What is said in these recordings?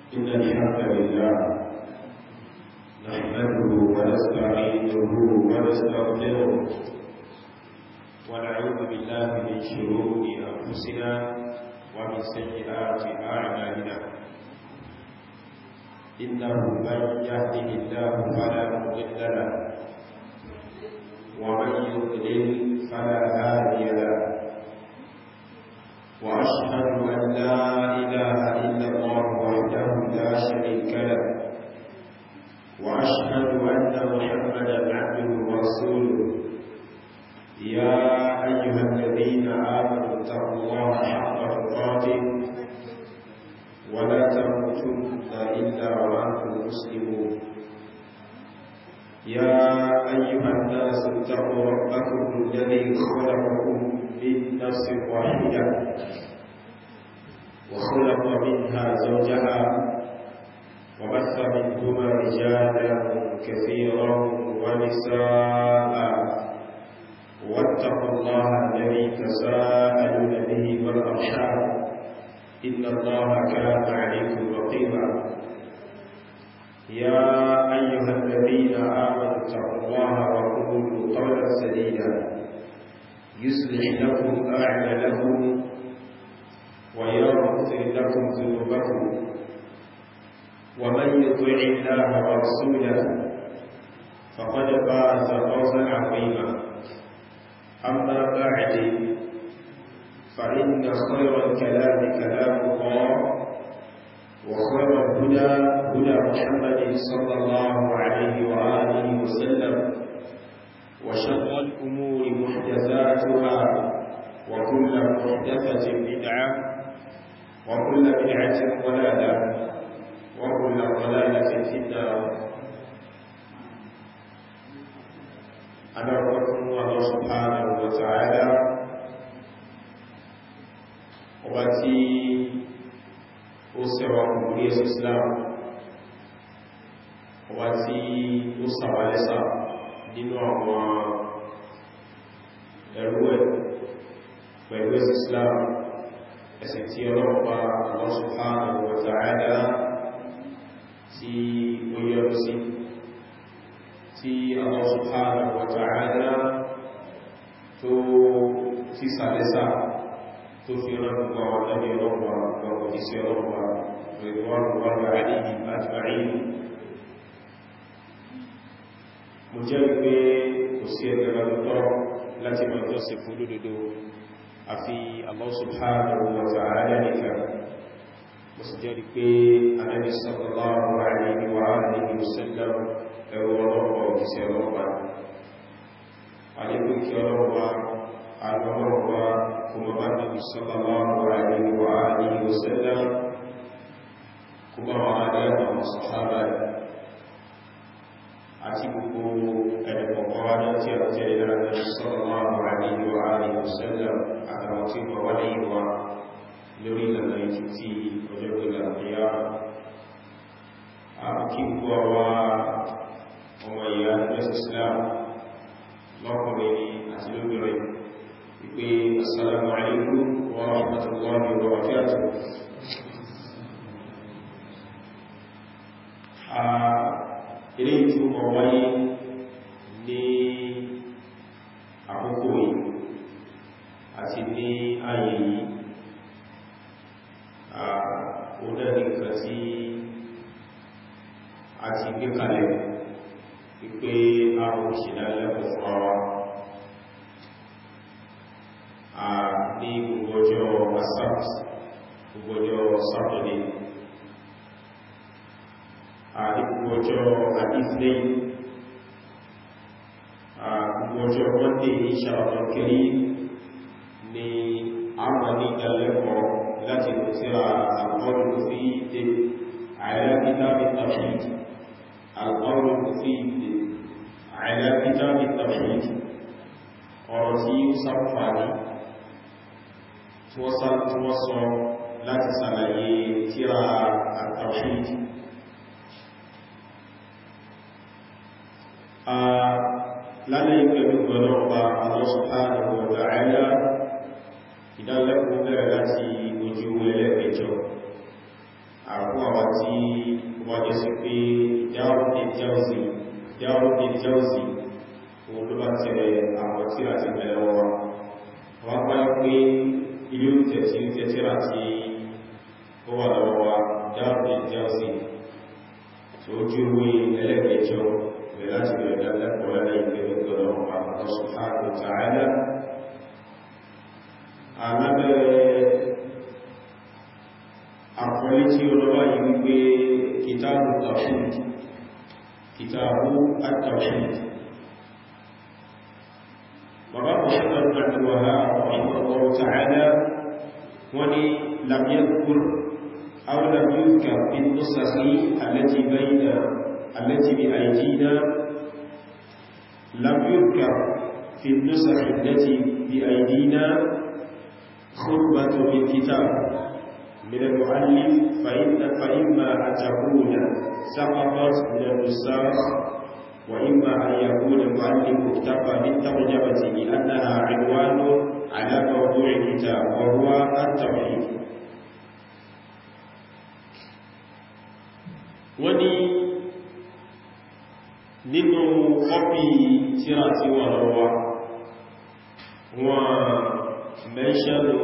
إن الحمد لله نحمده ونستعينه ونستغفره ونعوذ بالله من شرور أنفسنا ومن سيئات أعمالنا إنه من يهده الله فلا مضل له ومن يضلل فلا هادي له وأشهد أن لا إله إلا الله وحده لا شريك له وأشهد أن محمدا عبده ورسوله يا أيها الذين آمنوا اتقوا الله حق تقاته ولا تموتن إلا وأنتم مسلمون يا أيها الناس اتقوا ربكم الذي خلقكم من نفس واحدة وخلق منها زوجها وبث منهما رجالا كثيرا ونساء واتقوا الله الذي تساءلون به والأرحام إن الله كان عليكم رقيبا يا أيها الذين آمنوا اتقوا الله وقولوا قولا سديدا يصلح لكم أعمالكم ويغفر لكم ذنوبكم ومن يطع الله ورسوله فقد فاز فوزا عظيما أما بعد فإن خير الكلام كلام الله وخير الهدى هدى محمد صلى الله عليه وآله وسلم وشر الأمور محدثاتها وكل محدثة بدعة وكل بدعة ضلالة وكل ضلالة في النار أنا ربكم الله سبحانه وتعالى وباتي أسوى كبرية الإسلام وباتي أسوى لسا nínú àwọn ẹ̀rú ẹ̀ pẹ̀lú ẹ̀sì Islam ẹ̀sẹ̀ tí ọlọ́pàá Allah subhanahu wa ta'ala tí ó yọrọ sí tí Allah subhanahu wa ta'ala tó tí sàlẹ́sà tó fi ránùgbà ọ̀dọ́bí ọlọ́pàá lọ́pọ̀ tí sí ọlọ́pàá pẹ̀lú ọlọ́pàá àríyí àtìbàrí mo jẹ́ pé kò sí ẹgbẹ̀ lọ́tọ́ láti mọ̀ tó sì fún lódodo àfi Allah subhanahu wa ta'ala nìkan mo sì jẹ́ pé Ànábì sallallahu alaihi wa alihi wa sallam ẹwọ ọlọ́pọ̀ òkìsẹ̀ ọlọ́pàá alẹ́kùnkí ọlọ́pàá alọ́pàá kuma bá Ànábì sallallahu alaihi wa alihi wa sallam kuma wà adẹ́wà sahaba àti gbogbo ẹ̀dẹ̀kọ̀kọ́ wájọ́ tí a jẹ́ ìlànà sallallahu alaihi wa alihi wasallam àtàwọn tí wọ́n wá ní ìwà lórí ìlànà ìtì tí ọjọ́ ìgbà ìyá kí gbogbo wa ọmọ ìyá ẹgbẹ́ Islam lọ́kùnrin àti lóbìnrin wípé assalamu alaikum wa rahmatullahi wa barakatuh ilé tí ó mọ̀ wáyé ní àkókò yìí àti ní ayé yìí onáni nǹkan tí a ti gbé kalẹ̀ wípé àwọn ìṣẹ̀lẹ̀ fún ara ní gbogbo ọjọ́ asabt gbogbo ọjọ́ saturday àdíkù ọjọ́ àdíflé àgbogbo ọjọ́ monday insha Allah kiri ni àwọn ní ìdálẹ́kọ̀ọ́ láti kò sí àgbọ́rùn fi ìdè àìlẹ́kítàbí tawhid àgbọ́rùn fi ìdè àìlẹ́kítàbí tawhid ọ̀rọ̀ tí ó sáfàní tí wọ́n sọ láti sàlàyé tíra àtàwhid lálẹ́ ìpẹ̀lú gbọ́nà ọba Allah subhanahu wa ta'ala ìdánlẹ́kùn bẹ̀rẹ̀ láti ojú ẹlẹ́ẹ̀kẹjọ àkó àwọn tí wọ́n jẹ́ sí pé Darul Jawzi òun ló bá tẹ àwọn tíra ti bẹ̀rẹ̀ wọn wọ́n pàá pé ilé oúnjẹ tí ó tẹ́tíra tí ó wà lọ́wọ́ wa Darul Jawzi tó jú wé ẹlẹ́gbẹ̀ẹ́jọ rẹ̀ láti bẹ̀rẹ̀ lẹ́lẹ́kọ̀ọ́ lẹ́lẹ́ ìgbẹ̀rẹ̀ Allah subhanahu wa ta'ala alábẹ̀rẹ̀ àkọlé tí ó lọ́wọ́ yìí wípé kìtàbù tawhid kìtàbù at-tawhid bàbá Muhammad bin Abdul Wahhab rahimahullahu ta'ala wọ́n ni lam yadhkur aw lam yudhkar fi an-nusakh allati bayna allati bi aydina lam yudhkar fi an-nusakh allati bi aydina خطبة من كتاب من المؤلف فإن فإما أن تكون سقطت من النساخ وإما أن يكون المؤلف اكتفى بالترجمة لأنها عنوان على موضوع الكتاب وهو التوحيد وني nínú kọ́pì tíra tí wọ́n lọ́wọ́ wọ́n mẹ́ṣẹ́lú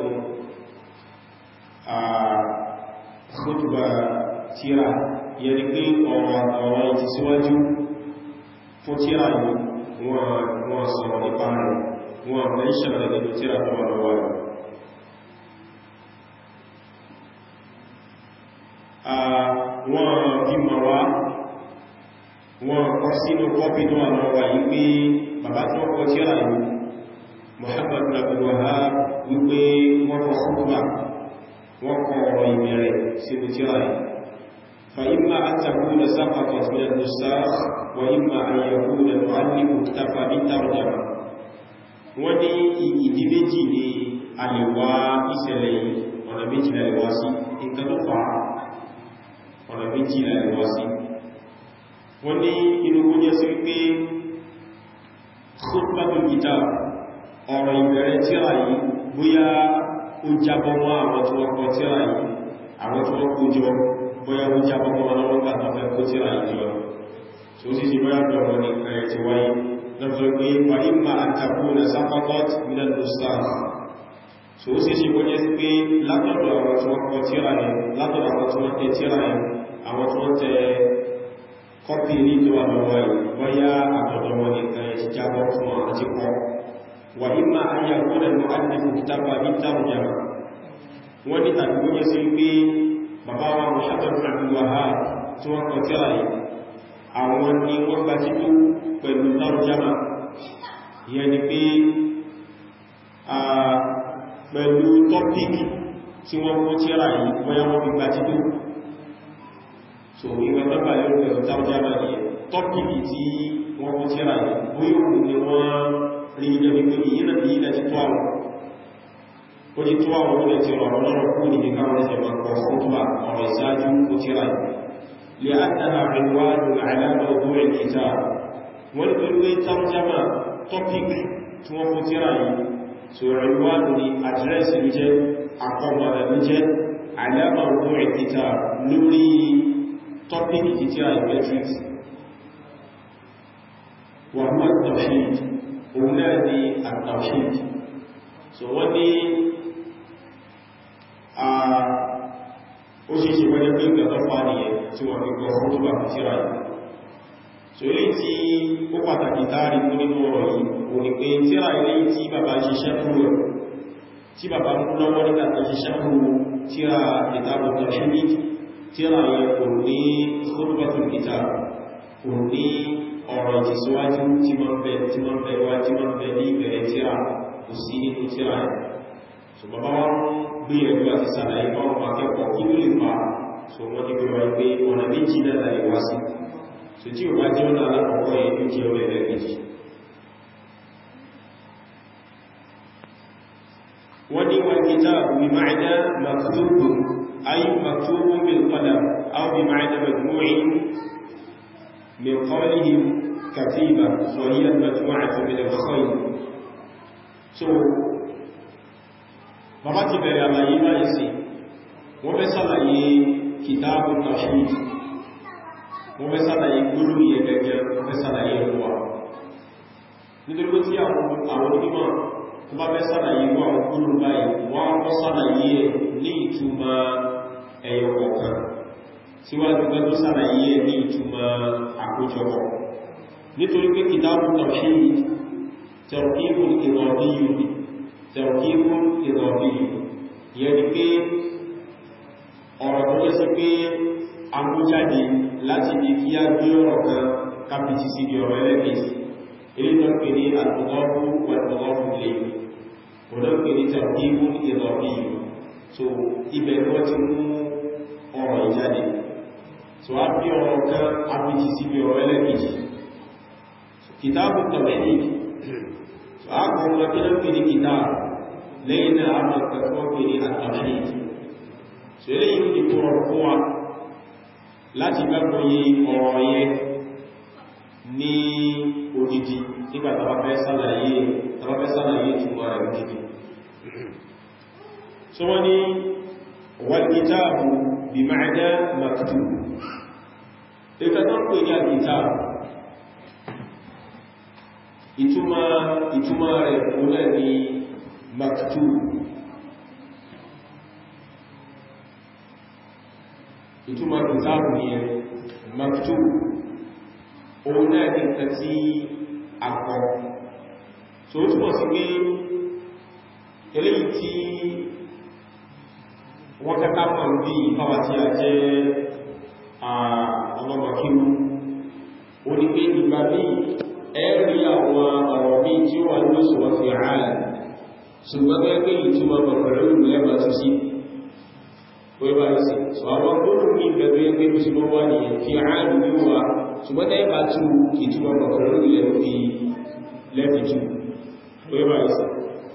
a khutba tíra yẹni pé ọ̀rọ̀ ọ̀rọ̀ ìtìsíwájú fún tíra yìí wọ́n sọ̀rọ̀ nípa rẹ̀ wọ́n mẹ́ṣẹ́lú nínú tíra tó wà lọ́wọ́ rẹ̀ wọ́n bí mọ̀ wá wọ́n kọ́ sínú kọ́pì tó wà lọ́wọ́ yìí pé bàbá tó kọ tíra yìí Muhammad bin Abdul Wahhab wípé wọ́n kọ ṣúgbà wọ́n kọ ọ̀rọ̀ ìbẹ̀rẹ̀ sínú tíra yìí fa imma an takuna saqatat min an-nusakh wa imma an yakuna al-mu'allif iktafa bit-tarjama wọ́n ní ìdí méjì ni àlèwà ìṣẹ̀lẹ̀ yìí ọ̀nà méjì lẹ́lẹ̀wá sí nǹkan tó fà ọ̀nà méjì lẹ́lẹ̀wá sí wọ́n ní inú kó jẹ́ sí wípé khutbatul kitab ọ̀rọ̀ ìbẹ̀rẹ̀ tíra yìí bóyá ó jábọ́ mọ́ àwọn tí wọ́n kọ tíra yìí àwọn tí wọ́n kó jọ bóyá ó jábọ́ mọ́ wọn lọ́wọ́ gbà tán fẹ́ kó tíra yìí jọ tí ó sì sí bóyá bẹ̀rẹ̀ ní ẹ̀rẹ̀ ti wáyé lọ́fẹ́ pé wà ní ma àtàkù na sápapọ̀t mílẹ̀ lọ́sàá tí ó sì sí bóyá sí pé látọ̀dọ̀ àwọn tí wọ́n kọ tíra yìí látọ̀dọ̀ àwọn tí wọ́n tẹ tíra yìí àwọn tí wọ́n tẹ kọ́pì ní tó wà lọ́wọ́ yìí bóyá àtọ̀dọ̀ wọn nìkan ẹ̀ ti jábọ́ fún àwọn tí kọ́ وإما أن يكون المؤلف اكتفى بالترجمة wọ́n ní tàbí ó yẹ́ sí pé bàbá wa Muhammad bin Abdul Wahhab tí wọ́n kọ tírà yìí àwọn ni wọ́n gba títú pẹ̀lú tarjama yẹn ni pé a pẹ̀lú tọ́píkì tí wọ́n kọ tírà yìí bóyá wọ́n fi gba títú so ìwọ̀n tó gbà lérò pẹ̀lú tarjama yìí tọ́píkì tí wọ́n kọ tírà yìí bóyá òun ni wọ́n rí ilẹ̀ wípé ìyínà bí ilẹ̀ ti tó àwọn ó ti tó àwọn olè ti rọrùn lọ́rọ̀ kú ní káwọn ẹsẹ̀ máa kọ fọ́túwà ọ̀rọ̀ ìsáájú ó ti ráyì lè ádàá àríwáàdù àìlànà ọdún ìkìta wọ́n ni pẹ̀lú tarjama topic tí wọ́n kó ti ráyì so àríwáàdù ni àdírẹ́sì ló jẹ́ àkọmọ̀rẹ̀ ló jẹ́ àìlànà ọdún ìkìta lórí topic ti ti ráyì metrics wà mọ́ tawhid òun náà ni at-tawhid so wọ́n ní ó ṣe ṣe wọ́n pé ìgbà tó fà nìyẹn tí wọ́n fi gbọ́ fún tó bá fi síra yìí so ilé tí ó pàtàkì táàrí mú nínú ọ̀rọ̀ yìí o ní pé tíra ilé tí bàbá ṣiṣẹ́ fún rẹ̀ tí bàbá mú lọ́wọ́ nígbà tó ṣiṣẹ́ fún tíra ìtàbù tawhid tíra yẹn kò ní khutbatul kitab kò ní ọ̀rọ̀ ìtìsíwájú tí ma ń bẹ tí ma ń bẹ wá tí ma ń bẹ ní ìbẹ̀rẹ̀ tíra kò sí nínú tíra ẹ̀ so bàbá wá ń gbé ẹ̀lú àti sàlàyé báwọn akẹ́kọ̀ọ́ kí ló lè fa so wọ́n ti gbẹ̀rọ pé ọ̀nà méjì náà láì wá sí so tí ò bá jẹ́ ọ̀nà alákọ̀ọ́kọ́ yẹn tó jẹ́ ọ̀rẹ́ lẹ́gbẹ̀jì wọ́n ní wal kitabu bi ma'na maktubun ay maktubun bil qalam aw bi ma'na majmu'in من قولهم كتيبة وهي المجموعة من الخير so bàbá ti bẹ̀rẹ̀ àlàyé báyìí sí wọ́n fẹ́ sàlàyé kìtàbù tawhid wọ́n fẹ́ sàlàyé gbólóhùn yẹ gẹ́gẹ́ wọ́n fẹ́ sàlàyé ẹ̀kọ́ nítorí pé tí àwọn onímọ̀ tó bá fẹ́ sàlàyé wọ́n àwọn gbólóhùn báyìí wọ́n kọ́ sàlàyé ní ìtumọ̀ ẹyọ kọ̀ọ̀kan síwájú pé tó sàlàyé ní ìtumọ̀ àkójọpọ̀ nítorí pé kìtàbù tawhid tẹ̀rọ̀kíbùn ìrọ̀bíyù tẹ̀rọ̀kíbùn ìrọ̀bíyù yẹ́ ni pé ọ̀rọ̀ tó jẹ́ sí pé agbójáde láti bí kí á gbé ọ̀rọ̀ kan kápìtì sí bí ọ̀rọ̀ ẹlẹ́gbẹ̀ẹ́sì ilé tó ń pè ní àtọ̀gọ́rù wàtọ̀gọ́rù lè ọ̀dọ́ pè ní tẹ̀rọ̀kíbùn ìrọ̀bíyù so ibẹ̀ tó ti mú ọ̀rọ̀ ìjáde so a bí ọ̀rọ̀ kan kápìtì sí bí ọ̀rọ̀ ẹlẹ́gbẹ̀ẹ́sì kìtàbù tawhid so a kọ̀ ọ̀rọ̀ kí ló pè ní kìtàbù lẹ́yìn náà a mọ̀ kẹ́kọ́ pè ní at-tawhid so eléyìí ti tó rọrùn fún wa láti gbàgbọ́ yí ọ̀rọ̀ yẹ ní odidi nígbà tàbá fẹ́ sálàyé tàbá fẹ́ sálàyé túnmọ̀ rẹ̀ odidi so wọ́n ni wal kitabu bí ma'ana maktub ìkàtọ́ pè ní al-kitab ìtumọ̀ rẹ̀ kúnlẹ̀ ní maktub ìtumọ̀ kìtàbù ní ẹ maktub òun náà ní nǹkan tí a kọ so ó túnmọ̀ sí pé eléyìí tí wọ́n kẹta mọ̀ bí ìfáwà tí a jẹ́ ọlọ́mọkíwú ó ní pé ìgbà bí ẹ̀rí àwọn ọ̀rọ̀ bí tí ó wà ní òṣùwọ̀n fi ààrẹ ṣùgbọ́n gẹ́gẹ́ ìtumọ̀ pẹ̀lú lẹ́bàá tó sí wíwá ìsìn so àwọn gbóòrùn ní ìgbẹ̀gbẹ̀ ẹgbẹ́ bí ṣùgbọ́n wà ní fi ààrùn ní wà ṣùgbọ́n tẹ́ bá tú kì tí wọ́n bọ̀kọ̀ lórí lẹ́fi lẹ́fi tú wíwá ìsìn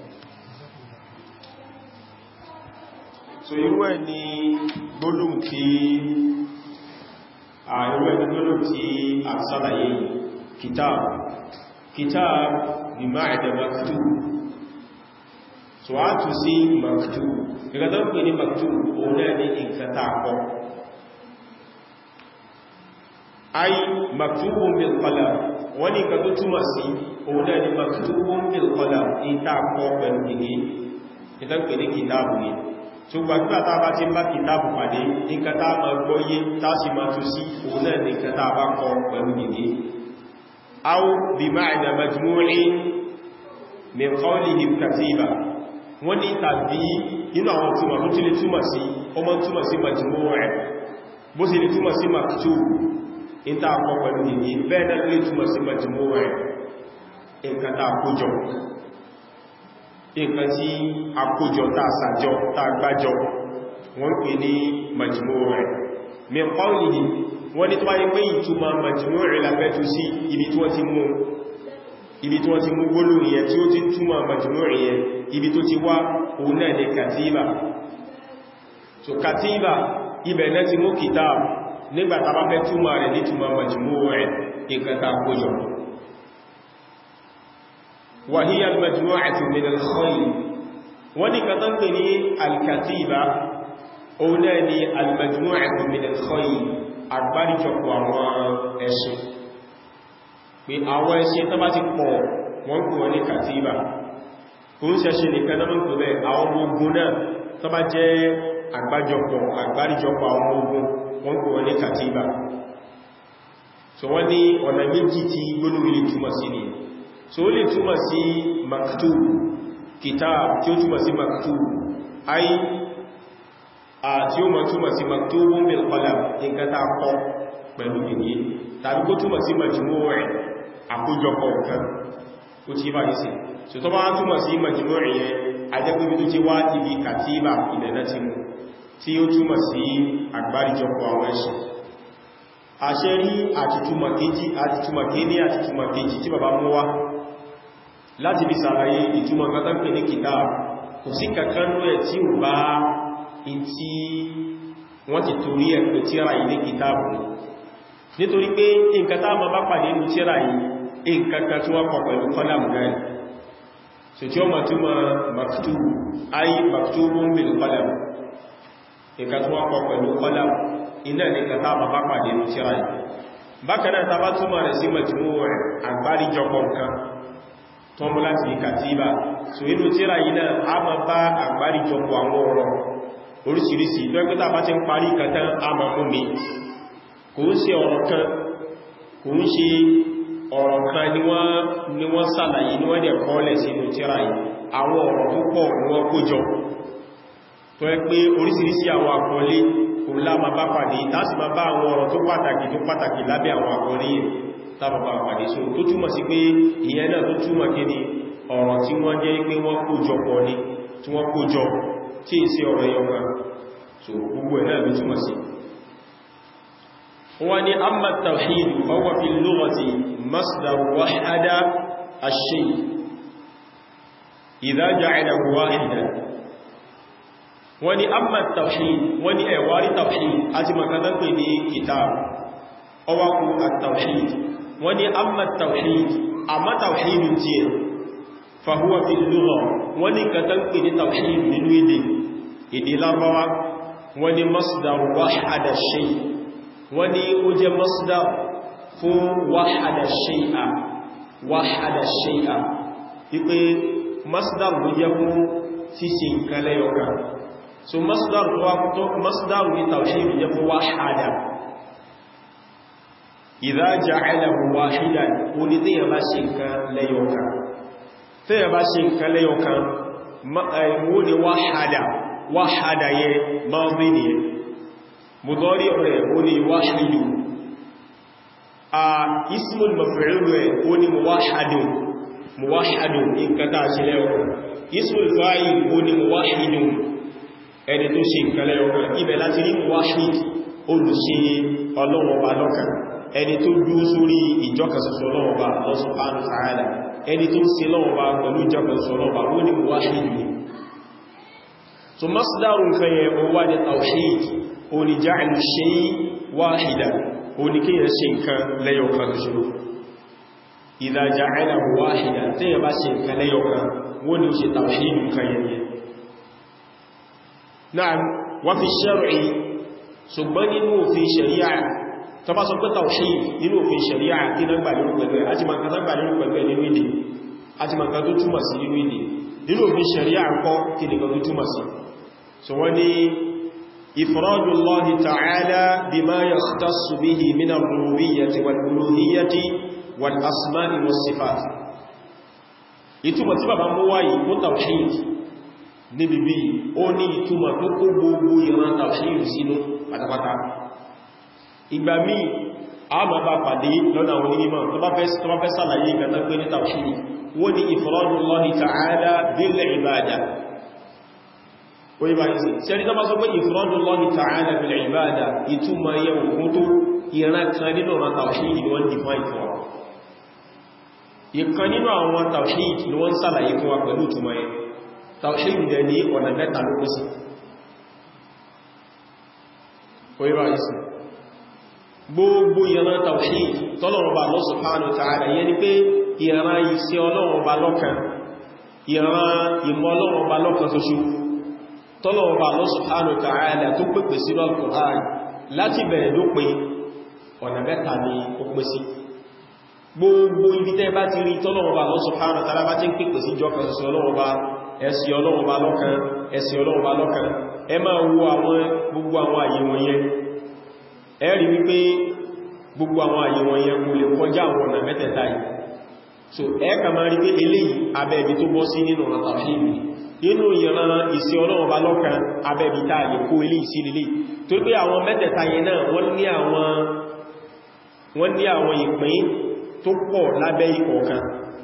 so irú ẹ̀ ni gbóòrùn tí irú ẹ̀ ni gbóòrùn tí a sálàyé kitab kitab bí máa ẹ̀dẹ̀ maktub so a tú sí maktub ìgbàtọ́ pè ní maktub òun náà ní ìkàtà àkọ́ ay maktubun bil qalam wọ́n ní ìkàtọ́ túnmà sí òun náà ní maktubun bil qalam ìta àkọ́ pẹ̀lú gègé ìtàn pè ní kìtàbù ní tó gbàgbà tá bá ti bá kìtàbù pàdé ìkàtà ma gbọ́yé tásì ma tó sí òun náà ní ìkàtà bá kọ pẹ̀lú gègé aw bi ma'na majmu'in min qawlihim katiba wọ́n ní tàbí inú àwọn túnmọ̀ tó tí lè túnmọ̀ sí ọmọ túnmọ̀ sí majmuu' rẹ̀ bó sì lè túnmọ̀ sí maktub ìta àkọ́ pẹ̀lú nìyí bẹ́ẹ̀ náà lè túnmọ̀ sí majmuu' rẹ̀ nǹkan tá àkójọ nǹkan tí àkójọ tá àsàjọ tá àgbájọ wọ́n pè ní majmuu' rẹ̀ min qawlihi wọ́n ní tó wáyé pé ìtumọ̀ majmuu' rẹ̀ lábẹ́tú sí ibi tí wọ́n ti mú ibi tí wọ́n ti mú gbólóhùn yẹn tí ó ti túmọ̀ majmuu' yẹn ibi tó ti wá òun náà ni kàtíbà so kàtíbà ibẹ̀ náà ti mú kìtàbù nígbàtà bá fẹ́ túmọ̀ rẹ̀ ní túmọ̀ majmuu' rẹ̀ ìkàtà kójọ wa hiya al-majmu'atu min al-khayl wọ́n ni kàtà pè ní al-kàtíbà òun náà ni al-majmu'atu min al-khayl àgbáríjọpọ̀ àwọn ẹ̀ṣin pé àwọn ẹ̀ṣin tó bá ti pọ̀ wọ́n kò wọ́n ní kàtíbà kò ń ṣẹ̀ṣẹ̀ nìkan náà mọ́ pẹ̀lẹ̀ àwọn ogun náà tó bá jẹ́ àgbájọpọ̀ àgbáríjọpọ̀ àwọn ogun wọ́n kò wọ́n ní kàtíbà so wọ́n ní ọ̀nà méjì tí gbólóhùn lè túmọ̀ sí ni so ó lè túmọ̀ sí maktub kitab tí ó túmọ̀ sí maktub ai àti ó mọ̀ túmọ̀ sí maktubun bil qalam nǹkan tá kọ pẹ̀lú gègé tàbí kó túmọ̀ sí majmuu' rẹ̀ àkójọpọ̀ nǹkan ó ti bá ìsìn so tó bá túmọ̀ sí majmuu' yẹn ajẹ́gbẹ́bí tó ti wá ibi kàtíbà ilẹ̀ náà ti mú tí ó túmọ̀ sí àgbáríjọpọ̀ àwọn ẹ̀ṣẹ̀ àṣẹ rí àtìtúmọ̀ kéjì àtìtúmọ̀ kéní àtìtúmọ̀ kéjì tí bàbá mú wá láti bí sàlàyé ìtumọ̀ kátàkì ní kìtà kò sí kankanú ẹ̀ tí ò bá in tí wọ́n ti torí ẹ̀ pẹ̀ tíra ilé kìtàbù nítorí pé nǹkan tá ma bá pàdé ní tíra yìí nǹkan kan tí wọ́n kọ pẹ̀lú kọ́làmù gáì so tí ó ma túnmọ̀ maktubu ayi maktubun bil qalam nǹkan tí wọ́n kọ pẹ̀lú kọ́làmù iná ní kàtà bàbá pàdé ní tíra yìí bákanáà tàbá túnmọ̀ rẹ̀ sí mẹ́jìmú rẹ̀ àgbáríjọpọ̀ nǹkan tó mú láti kàtíbà so inú tíra yìí náà a ma bá àgbáríjọpọ̀ àwọn ọ̀rọ̀ oríṣiríṣi lọ́gbẹ́ta bá ti ń parí kàtà a ma mú mi kò ń ṣe ọ̀rọ̀ kan kò ń ṣe ọ̀rọ̀ kan ni wọ́n sàlàyé ní wọ́n dẹ̀ kọ́lẹ̀ sínú tíra yìí àwọn ọ̀rọ̀ tó pọ̀ ní wọ́n kó jọ tó ẹ pé oríṣiríṣi àwọn àkọlé òun lá ma bá pàdé tásì ma bá àwọn ọ̀rọ̀ tó pàtàkì tó pàtàkì lábẹ́ àwọn àkọlé yẹn tábà bá pàdé so tó túmọ̀ sí pé ìyẹn náà tó túmọ̀ kí ni ọ̀rọ̀ tí wọ́n jẹ́ pé wọ́n kó jọ pọ̀ ní tí wọ́n kó jọ tí è sí ọ̀rọ̀ ẹyọ kan so gbogbo ẹ̀ náà ló túmọ̀ sí wọ́n ni amma tawhid ọwọ́ fi lughati masdar wahada ash-shay idha ja'alahu wahidan wọ́n ni amma tawhid wọ́n ni ẹ̀wárí tawhid àti makadan pè ní kitab ọwákú at-tawhid wọ́n ni amma tawhid amma tawhid tí ẹ fahuwa fi lugha wọ́n ni kadan pè ní tawhid nínú èdè èdè Lárúbáwá wọ́n ni masdar wahada shay wọ́n ni ó jẹ́ masdar fún wahada shay'a wahada shay'a wípé masdar ló jẹ́ fún ṣíṣe nǹkan lẹ́yọ̀kan so masdar wa to masdar ni tawhid ya fi wahada idha ja'alahu wahidan oni te ya bá ṣe nǹkan lẹ́yọ̀kan te ya bá ṣe nǹkan lẹ́yọ̀kan ma ay mo ni wahada wahada ye madi ni mudari rẹ̀ oni wahidu a ismul maf'ul rẹ̀ oni muwahhadun muwahhadun nǹkan tá ṣe lẹ́yọ̀kan ismul fa'il oni muwahhidun ẹni tó ṣe ìkẹlẹ̀ ọ̀rọ̀ ibẹ̀ láti rí wáṣíd olùṣe ọlọ́wọ̀ba lọ́kàn ẹni tó dúó sórí ìjọkàsọsọ ọlọ́wọ̀ba subhanahu wa ta'ala ẹni tó ṣe lọ́wọ́ba pẹ̀lú ìjọkàsọsọ ọlọ́wọ̀ba ó ní wáṣíd ni so masdaru nǹkan yẹ o wá ní tawhid o ní ja'al shay wahidan o ní kí yẹ ṣe nǹkan lẹ́yọ̀kan ṣoṣo idha ja'alahu wahidan tí yẹ bá ṣe nǹkan lẹ́yọ̀kan wọ́n ni ó ṣe tawhid nǹkan yẹn náà wọ́n fi ṣẹ́rì ṣùgbọ́n nínú òfin ṣẹ̀ríà tó bá sọ pé tawhid nínú òfin ṣẹ̀ríà kí náà gbà lérò pẹ̀lú ẹ̀ àti màkà náà gbà lérò pẹ̀lú ẹ̀ nínú èdè àti màkà tó túmọ̀ sí nínú èdè nínú òfin ṣẹ̀ríà kọ́ kí ní kan tó túmọ̀ sí so wọ́n ni ifradu Allahi ta'ala bima yakhtassu bihi min ar-rububiyyati wal-uluhiyyati wal-asma'i was-sifat ìtumọ̀ tí bàbá mú wáyìí mú tawhid níbi bí ó ní ìtumọ̀ tó kó gbogbo ìran tàwíìrì sínú pátápátá ìgbà míì a ma bá pàdé lọ́nà àwọn onímọ̀ tó bá fẹ́ sàlàyé ìgbàtà pé ní tàwíìrì wọ́n ní ifradullahi ta'ala bil ibada orí bá yìí sí ẹni tó bá sọ pé ifradullahi ta'ala bil ibada ìtumọ̀ yẹ òkun tó ìran kan nínú ọ̀rọ̀ tàwíìrì ni wọ́n define fún wa ìkan nínú àwọn tàwíìrì ni wọ́n sàlàyé fún wa pẹ̀lú ìtumọ̀ yẹn tàwíìdì dẹ̀ ní ọ̀nà mẹ́ta ló kún sí oríwá ìsìn gbogbo ìran tàwíìdì tọ́lọ̀wọ̀bà Allah subhanahu wa ta'ala yẹ ni pé ìran iṣẹ́ ọlọ́wọ̀bà lọ́kan ìran ìmọ̀ ọlọ́wọ̀bà lọ́kan ṣoṣo tọ́lọ̀wọ̀bà Allah subhanahu wa ta'ala tó pèpè sí Al-Qur'an láti bẹ̀rẹ̀ lópin ọ̀nà mẹ́ta ni ó pín sí gbogbo ibi tẹ́ bá ti rí tọ́lọ̀wọ̀bà Allah subhanahu wa ta'ala bá ti ń pèpè sí jọ́kan ṣoṣo ọlọ́wọ̀bà ẹ̀sì ọlọ́run bá lọ́kan ẹ̀sì ọlọ́run bá lọ́kan ẹ máa wo àwọn gbogbo àwọn àyè wọ̀nyẹn ẹ rí wípé gbogbo àwọn àyè wọ̀nyẹn kò lè kọjá àwọn ọ̀nà mẹ́tẹ̀ẹ̀ta yìí so ẹ kà máa rí pé eléyìí abẹ́ẹ̀bí tó bọ́ sí nínú ọ̀nà tàfíìmì nínú ìran ìsì ọlọ́run bá lọ́kan abẹ́ẹ̀bí tá lè kó eléyìí sí lélẹ̀ tó pé àwọn mẹ́tẹ̀ẹ̀ta yẹn náà wọ́n ní àwọn wọ́n ní àwọn ìpín tó pọ̀ lábẹ́ ìkọ̀ọ̀kan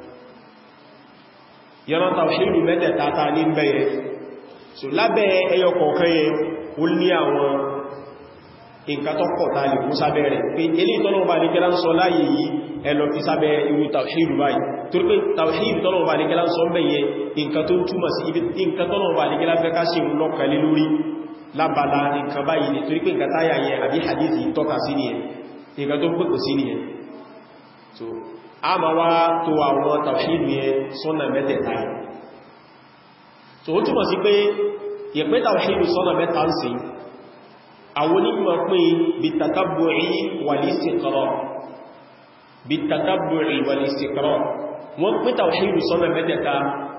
yọ́nà tàwíìdù mẹ́tẹ̀ẹ̀ta ta ní bẹ̀yẹ so lábẹ́ ẹyọ kọ̀ọ̀kan yẹ ó ní àwọn nǹkan tó pọ̀ ta lè kú sábẹ́ rẹ̀ pé ilé ìtọ́lọ̀wọ̀ ní kẹ́lá ń sọ láyé yìí ẹlọ fi sábẹ́ irú tàwíìdù báyìí tó rí pé tàwíìdù tọ́lọ̀wọ̀ ní kẹ́lá ń sọ bẹ̀yẹ nǹkan tó túmọ̀ sí ibi nǹkan tọ́lọ̀wọ̀ ní kẹ́lá fẹ́ ká ṣe ń lọ́kàlé lórí lábala nǹkan báyìí ni torí pé nǹkan táyà yẹn àbí hadithi tọ́ka sí nìyẹn nǹkan tó pẹ̀kọ̀ sí nìyẹn so a ma wá tó àwọn tàwíìdù yẹn sọ́nà mẹ́tẹ̀ẹ̀ta yẹn so ó túnmọ̀ sí pé ìpẹ́ tàwíìdù sọ́nà mẹ́ta ń sí àwọn onímọ̀ pín bitatabbu'i wal-istiqra' bitatabbu'i wal-istiqra' wọ́n pín tawhidu sọ́nà mẹ́tẹ̀ta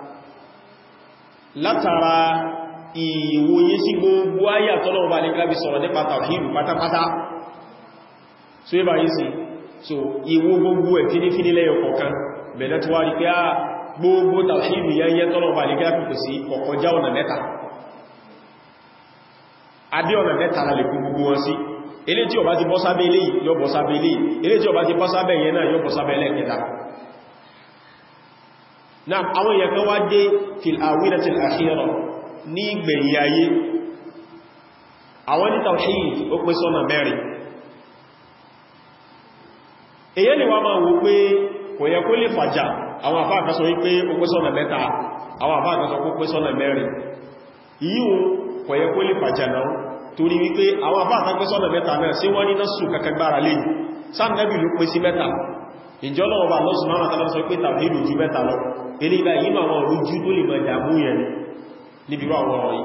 látara ìwòye sí gbogbo ayà tọ́lọ́wọ́ bá ní kábi sọ̀rọ̀ nípa tawhidu pátápátá so yíba yìí sí so ìwò gbogbo ẹ̀ fínífíní lẹ́yọ kọ̀ọ̀kan bẹ̀rẹ̀ tó wá rí pé á gbogbo tawhidu yẹnyẹ tọ́lọ́wọ́ bá ní kábi kò sí kọ̀kọjá ọ̀nà mẹ́ta adé ọ̀nà mẹ́ta la lè kú gbogbo wọn sí ilé tí ó bá ti bọ́ sábẹ́ ilé yóò bọ́ sábẹ́ ilé ilé tí ó bá ti bọ́ sábẹ́ yẹn náà yóò bọ́ sábẹ́ lẹ́kẹta náà àwọn èèyàn kan wá dé fil awinatil akhira ní gbẹ̀yìn ayé àwọn ní tawhid ó pín sọ́nà mẹ́rin èyẹ́ ni wá máa wò pé kò yẹ kó lè fàjà àwọn àfáà kan sọ wípé ó pín sọ́nà mẹ́ta àwọn àfáà kan sọ pé ó pín sọ́nà mẹ́rin yíò kò yẹ kó lè fàjà náà torí wípé àwọn àfáà kan pín sọ́nà mẹ́ta náà sí wọ́n ní násù kakagbára lè sáà nẹ́bì ló pín sí mẹ́ta ìjọ́lọ́wọ́ lọ́sùn márùn-ún tàbí sọ pé tàbí ìlú mẹ́ta lọ ilé ibá yìí àwọn olójú tó lè mọ̀ ìdàmú yẹn níbi rọ àwọn ọ̀rọ̀ yìí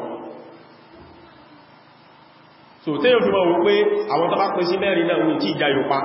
so tẹ́yọ̀ fi mọ̀ wípé àwọn tó bá pín sí mẹ́rin náà ní tí ìjà yóò pa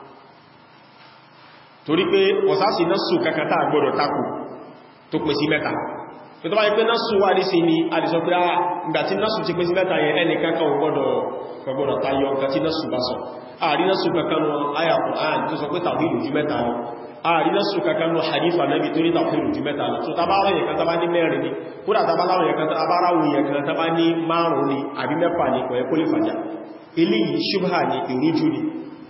torí pé ọ̀sásí násù kakata gbọ́dọ̀ takù tó pín sí mẹ́ta tó tó bá yí pé násù wà ní sí ni a lè sọ pé ah ìgbàtí násù ti pín sí mẹ́ta yẹn ẹni kankan gbọ́dọ̀ tayọ nǹkan tí násù bá sọ àrí násù kankan wọn ayà Qur'an tó sọ pé tàbí ìlú mẹ́ta lọ àrí násù kankan wọn hadifa nabi tó ní tàbí ìlú mẹ́ta lọ so tabára yẹn kan tàbá ní mẹ́rin ni kúrò tabára yẹn kan tabára yẹn kan tàbá ní márùn ni àbí mẹ́fà ni kò yẹ kó lè fàjà eléyìí ṣubha ni ìrújú ni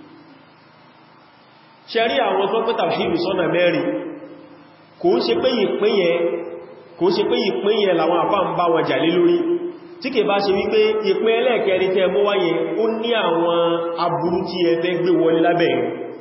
ṣe rí àwọn tó pẹ́ tàbí ìlú sọ́nà mẹ́rin kò ń ṣe pé ìpín yẹn kò ṣe pé ìpín yẹn làwọn àfá ń bá wọn jà lé lórí tí kè bá ṣe wípé ìpín ẹlẹ́ẹ̀kẹrin tẹ́ mú wáyé ó ní àwọn aburú tí ẹ fẹ́ gbé wọlé lábẹ́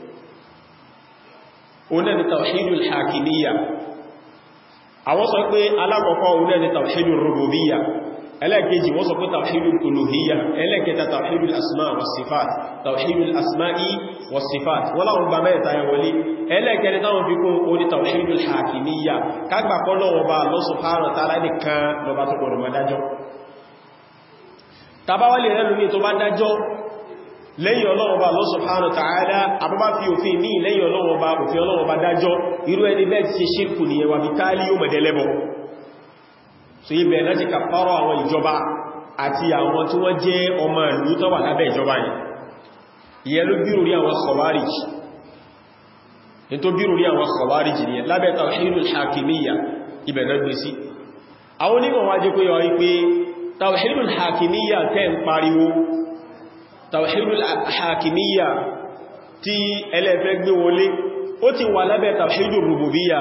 oná ni tawhidul hakimiyya àwọn sọ pé alákọ̀ọ́kọ́ oná ni tawhidul rububiyya ẹlẹ́ẹ̀kejì wọ́n sọ pé tawhidul uluhiyya ẹlẹ́ẹ̀kẹta tawhidul asma wa sifat tawhidul asma'i wa sifat wọ́n láwọn gba mẹ́ta yẹn wọlé ẹlẹ́ẹ̀kẹrin táwọn fi kún oní tawhidul hakimiyya kágbà kọ́ lọ́wọ́ bá Allah subhanahu wa ta'ala nìkan lọba tó gbọdọ̀ máa dájọ́ tàbáwálì rẹ̀lú ní tó bá dájọ́ lẹ́yìn Ọlọ́run bá Allah subhanahu wa ta'ala àbúbá fi òfin ní lẹ́yìn Ọlọ́run bá òfin Ọlọ́run bá dájọ́ irú ẹni bẹ́ẹ̀ ti ṣe ṣírkù ní ẹwà bí táálí yóò mẹ̀dẹ́lẹ́bọ̀ so ibẹ̀ láti kàfàrọ̀ àwọn ìjọba àti àwọn tí wọ́n jẹ́ ọmọ ìlú tó wà lábẹ́ ìjọba yìí ìyẹn ló bírò rí àwọn khawarij ní tó bírò rí àwọn khawarij ní lábẹ́ tawhidul hakimiyya ibẹ̀ náà gbé sí àwọn onímọ̀ wájé pé yọ wípé tawhidul hakimiyya tẹ́ ń pariwo tawhidul hakimiyya tí ẹlẹ́fẹ́ gbé wọlé ó ti wà lábẹ́ tawhidul rububiyya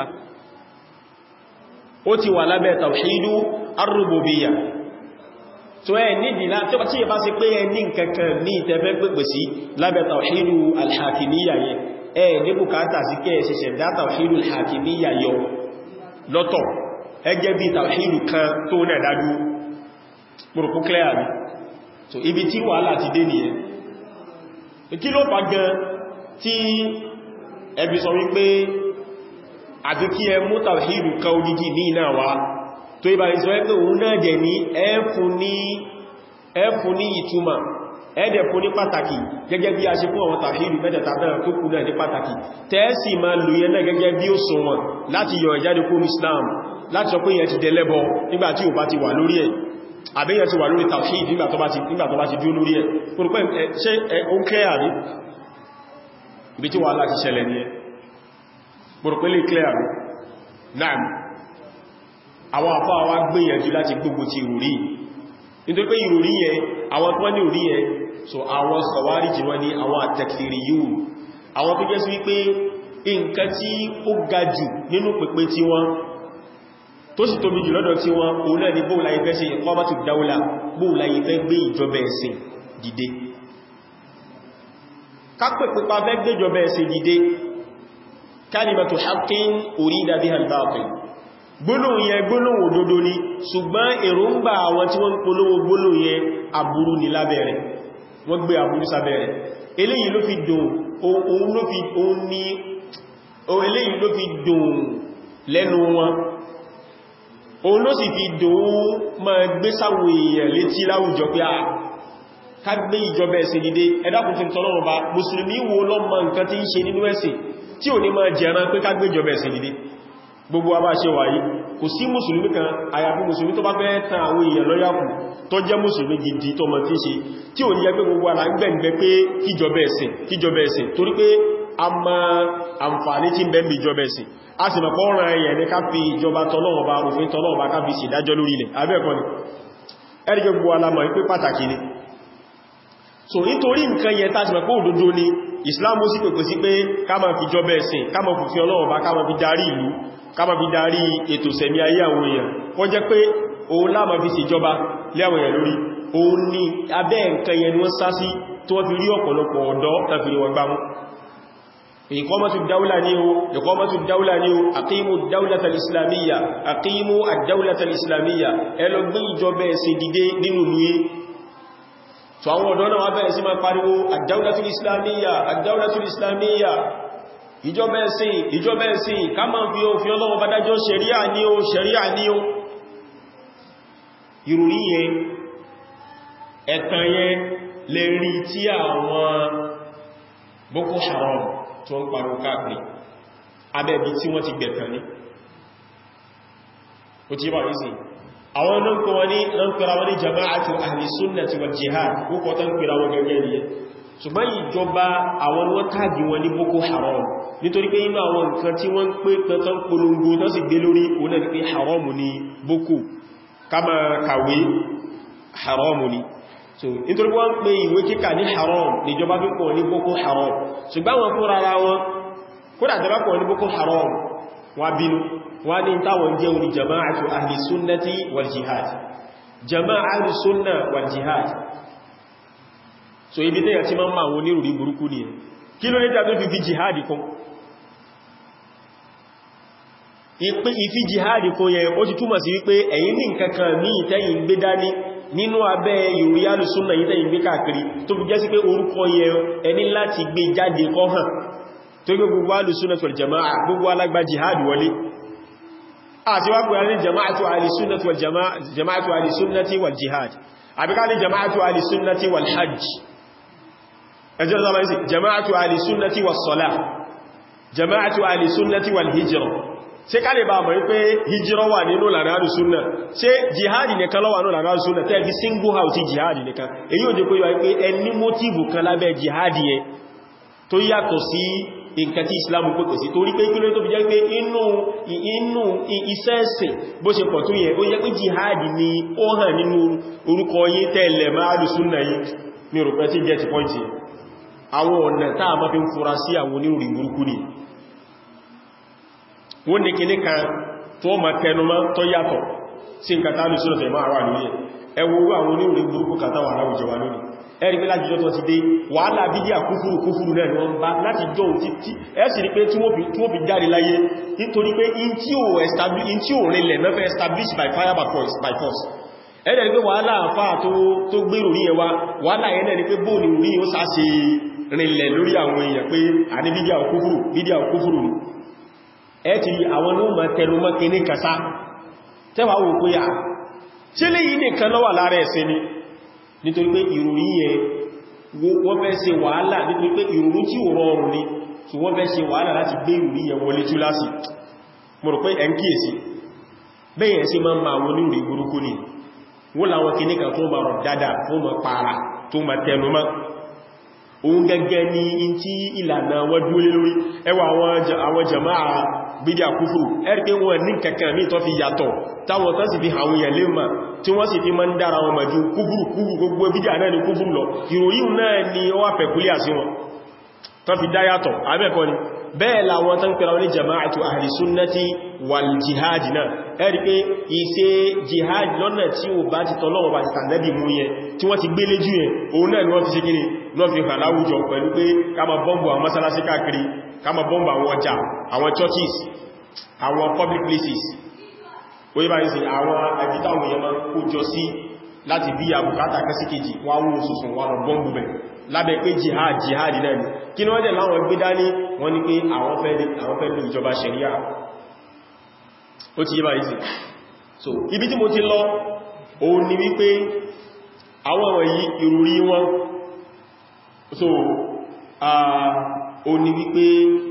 ó ti wà lábẹ́ tàwíìdú arúgbòbíyà tó ẹ nídì láti ọba tí ẹ bá sí pé ẹ ní nǹkankan ní ìtẹ́fẹ́ pẹ̀pẹ̀ sí lábẹ́ tàwíìdú alhakimiyya yẹ ẹ ní bùkátà sí kẹ́ ṣẹ̀ṣẹ̀ dá tàwíìdú alhakimiyya yọ lọ́tọ̀ ẹgẹ́ bí tàwíìdú kan tó náà dájú pùrùkú clear mi so ibi tí wàhálà ti dé nìyẹn kí ló fà gan tí ẹbí sọ wípé àti kí ẹ mú tàwíìdù ká odidi ní iná wá tó ibà ìsọ ẹgbẹ́ òun náà jẹ ní ẹfún ní ìtumà ẹ̀dẹ̀ fún ní pàtàkì gẹ́gẹ́ bí a ṣe fún àwọn tàwíìdù mẹ́tẹ̀ta náà tó kú náà ní pàtàkì tẹ́ẹ̀sì ma lò yẹn náà gẹ́gẹ́ bí ó sọ wọn láti yọ ìjáde kó Islam láti sọ pé yẹn ti dẹlẹ́bọ nígbàtí ò bá ti wà lórí ẹ̀ àbíyàn ti wà lórí tàwíìdù nígbà tó bá ti dúró lórí ẹ̀ pòrùpẹ́ ṣe ó kẹ́ àrí ibi tí wà láti ṣẹlẹ̀ ní ẹ gbọ́rọ̀pẹ́lẹ̀ clear náà àwọn àpá wa gbìyànjú láti gbogbo ti ìròrí nítorí pé ìròrí yẹn àwọn tó wọ́n ní ìròrí yẹn so àwọn Khawariji wọ́n ní àwọn at-takfiriyun àwọn tó jẹ́ sí wípé nǹkan tí ó ga jù nínú pẹ̀pẹ̀ tí wọ́n tó sì tóbi jù lọ́dọ̀ tí wọ́n òun náà ní bóòlà ìfẹ́ ṣe iqamatu dawla bóòlà ìfẹ́ gbé ìjọba ẹ̀sìn dìde kápẹ̀ pípa fẹ́ gbé ìjọba ẹ̀sìn dìde kalimatu haqqin urida biha al-batil gbólóhùn yẹn gbólóhùn òdodo ni ṣùgbọ́n èròǹgbà àwọn tí wọ́n polówó gbólóhùn yẹn aburú ni lábẹ́rẹ̀ wọ́n gbé aburú sábẹ́rẹ̀ eléyìí ló fi dùn òun ló fi òun ní eléyìí ló fi dùn lẹ́nu wọn òun ló sì fi dùn ma gbé sáwọn èèyàn létí láwùjọ pé à ká gbé ìjọba ẹ̀sìn dìde ẹ̀dàkùn tí tọ́lọ́run bá mùsùlùmí wo ló mọ nǹkan tí ń ṣe nínú ẹ̀sìn tí ò ní máa jẹran pé ká gbé ìjọba ẹ̀sìn dìde gbogbo wa bá ṣe wáyé kò sí mùsùlùmí kan àyàfi mùsùlùmí tó bá fẹ́ tan àwọn èèyàn lọ́yàkù tó jẹ́ mùsùlùmí gidi tó mọ̀ tí ṣe tí ò ní jẹ́ pé gbogbo ara ń gbẹ̀ǹgbẹ́ pé kíjọba ẹ̀sìn kíjọba ẹ̀sìn torí pé a ma àǹfààní tí ń bẹ níbi ìjọba ẹ̀sìn a sì mọ̀ pọ́nrán ẹ̀yẹ̀ ní ká fi ìjọba tọ́lọ́wọ́ bá òfin tọ́lọ́wọ́ bá ká fi ṣèdájọ́ lórí ilẹ̀ abẹ́ẹ̀kọ́ ni ẹ̀rìkẹ́ gbogbo alamọ̀ ipé pàtàkì ni so nítorí nǹkan yẹn tá ti mọ̀ pé òdodo ni Islamu sì pèpè sí pé ká máa fi jọba ẹ̀sìn ká máa fi ọlọ́wọ́ bá ká máa fi darí ìlú ká máa fi darí ètò sẹ̀mí ayé àwọn èèyàn kọ́ jẹ́ pé òun láàmà fi ṣèjọba lé àwọn èèyàn lórí òun ni abẹ́ nǹkan yẹn ni wọ́n sá sí tó wọ́n fi rí ọ̀pọ̀lọpọ̀ ọ̀dọ́ tàbí wọn gbámú ìkọmọ̀tù dáúlà ní o ìkọmọ̀tù dáúlà ní o àkímù dáúlàtà islamiyya àkímù àdáúlàtà islamiyya ẹlọgbé ìjọba ẹ̀sìn dìde nínú lúyé tó àwọn ọ̀dọ́ náà wá bẹ̀rẹ̀ sí máa pariwo àdáúlàtà islamiyya àdáúlàtà islamiyya ìjọba ẹ̀sìn ìjọba ẹ̀sìn ká máa fi òfin Ọlọ́run bá dájọ́ ṣẹ̀ríà ní o ṣẹ̀ríà ní o ìròrí yẹn ẹ̀tàn yẹn lè rí tí àwọn Boko Haram tó ń parò káàkiri abẹ́bí tí wọ́n ti gbẹ̀tàn ní ó tí bá ìsìn àwọn náà kọ wọn ní náà pẹ̀rọ wọn ní jama'atu ahli sunnati wal jihad púpọ̀ tán pẹ̀rọ wọn gẹ́gẹ́ ní ṣùgbọ́n ìjọba àwọn wọ́n tàbí wọn ní Boko Haram nítorí pé inú àwọn nǹkan tí wọ́n ń pè tán polongo tán sì gbé lórí òun náà ní pé haram ní Boko kama kàwé haram ní so nítorí wọ́n pè ìwé kíkà ní haram níjọba fi pọ̀ ní boko haram ṣùgbọ́n wọn fún rárá wọn kódà tẹ́bá pọ̀ ní boko haram wọ́n bínú wọ́n ní táwọn jẹ́ orí jama'atu ahli sunnati wal jihad jama'atu sunna wal jihad so ibi tẹ́yà tí máa ń máa wọn ní rúrí burúkú ni kí ló ní tàbí fi fi jihad kún ìfi jihad kún yẹn ó ti túmọ̀ sí wípé ẹ̀yin ní nǹkankan ní ìtẹ́yìn gbé dání nínú abẹ́ ìròrí alùsúnnà yí tẹ́yìn gbé káàkiri tó fi jẹ́ sí pé orúkọ yẹ ẹni láti gbé jáde kọ́ hàn tó gbé gbogbo alùsúnnà wal jama'a gbogbo alágbà jihad wọlé àti wá pẹ̀lú jama'atu alìsúnnàtí wal jama'atu alìsúnnàtí wal jihad àbíká ní jama'atu alìsúnnàtí wal hajj ẹjọ́ zama isi jama'atu alìsúnnàtí wal salah jama'atu alìsúnnàtí wal hijra ṣe ká lè bá mọ̀ wípé hijira wà nínú lànà àrùsúnnà ṣe jihadi nìkan lọ́wà nínú lànà àrùsúnnà tẹ́ fi single house ti jihadi nìkan èyí ò jẹ́ pé wáyé pé ẹni mótíbù kan lábẹ́ jihadi yẹ tó yàtọ̀ sí nǹkan tí islamu pẹ̀pẹ̀ sí torí pé kílé tó fi jẹ́ pé inú inú iṣẹ́ ẹ̀sìn bó ṣe pọ̀ tó yẹ ó yẹ pé jihadi ni ó hàn nínú orúkọ yí tẹ́lẹ̀ máa àrùsúnnà yìí ní òrùpẹ́ tí jẹ́ ti pọ́ǹtì àwọn ọ̀nà táà máa fi ń fura sí àwọn onírùn burúkú ni wọ́n ní kìní kan tó ma tẹnumọ́ tó yàtọ̀ sí nǹkan tàbí sọ́rọ̀ tẹ̀ máa wà lórí ẹ̀ ẹwọ́wọ́ àwọn onírin burúkú kàtàwà aláwùjọ wa lónìí ẹ̀rí pé láti jọ́ tó ti dé wàhálà bídíà kúfúrú kúfúrú náà ni wọ́n bá láti jọ títí ẹ sì rí pé tí wọ́n fi jáde láyé nítorí pé in tí ò rinlẹ̀ mẹ́fẹ́ establish by fire by force ẹ̀rẹ̀ rí pé wàhálà àfá tó gbèrò rí ẹwà wàhálà ẹ̀rẹ̀ rí pé bóòlù rí ó sá se rinlẹ̀ lórí àwọn èèyàn pé a ní bídíà kúfúrú bídíà kúfúrú ni ẹ ti rí àwọn ní ọmọ tẹnu mọ́kí ní kàsá tẹ́wàá wò pé à ṣe lè yí nìkan lọ́wà lára ẹ̀sẹ̀ ni nítorí pé ìròyìn yẹn wọ́n fẹ́ ṣe wàhálà nítorí pé ìròyìn tí ò rọrùn ni tí wọ́n fẹ́ ṣe wàhálà láti gbé ìròyìn yẹn wọlé túlásì mo rò pé ẹn kíyèsí bẹ́yẹn sí máa ń ma àwọn oníròyìn burúkú ni wọ́n láwọn kìníkà tó ma rọ̀ dáadáa tó ma para tó ma tẹnu mọ́ òun gẹ́gẹ́ ní in tí ìlànà wọ́n dúó lé lórí ẹwà àwọn jama'a bídí àkúfùrù ẹ́rìkẹ́ wọn ní kẹ̀kẹ́ mí tó fi yàtọ̀ táwọn tán sì fi àwọn èèyàn lè mà tí wọ́n sì fi mọ́ ń dára wọn màjú kúfùrù kúfùrù gbogbo bídí àná ní kúfùrù lọ ìròyìn náà ni ó wà pẹ̀kúlé àsí wọn tó fi dá yàtọ̀ abẹ́kọ́ ni bẹ́ẹ̀ làwọn tán pẹ̀lú ní jama'atu ahli sunnati wal jihad náà ẹ̀rí pé ìṣe jihad lọ́nà tí ó bá ti tọ́lọ́wọ́ bá ti tànẹ́bì mú yẹn tí wọ́n ti gbé léjú yẹn òun náà ni wọ́n fi ṣe kíni lọ́ fi hàn láwùjọ pẹ̀lú pé ká má bọ́m̀bù àwọn mọ́sálásí káàkiri ká má bọ́m̀bù àwọn ọjà àwọn churches àwọn public places ó yíba ìsìn àwọn àjítáwọn èèyàn máa kó jọ sí láti bí àbùkátà kẹsíkejì wọ́n wó sùsùn wọ́n bọ́m̀bù bẹ̀ lábẹ́ pé jihad jihad náà ni kí ní wọ́n dẹ̀ láwọn gbé dání wọ́n ní pé àwọn fẹ́ lò ìjọba ṣẹ̀ríà ó ti yíba ìsìn so ibi tí mo ti lọ òun ni wípé àwọn wọ̀nyí ìrùrí wọn so ó ní wípé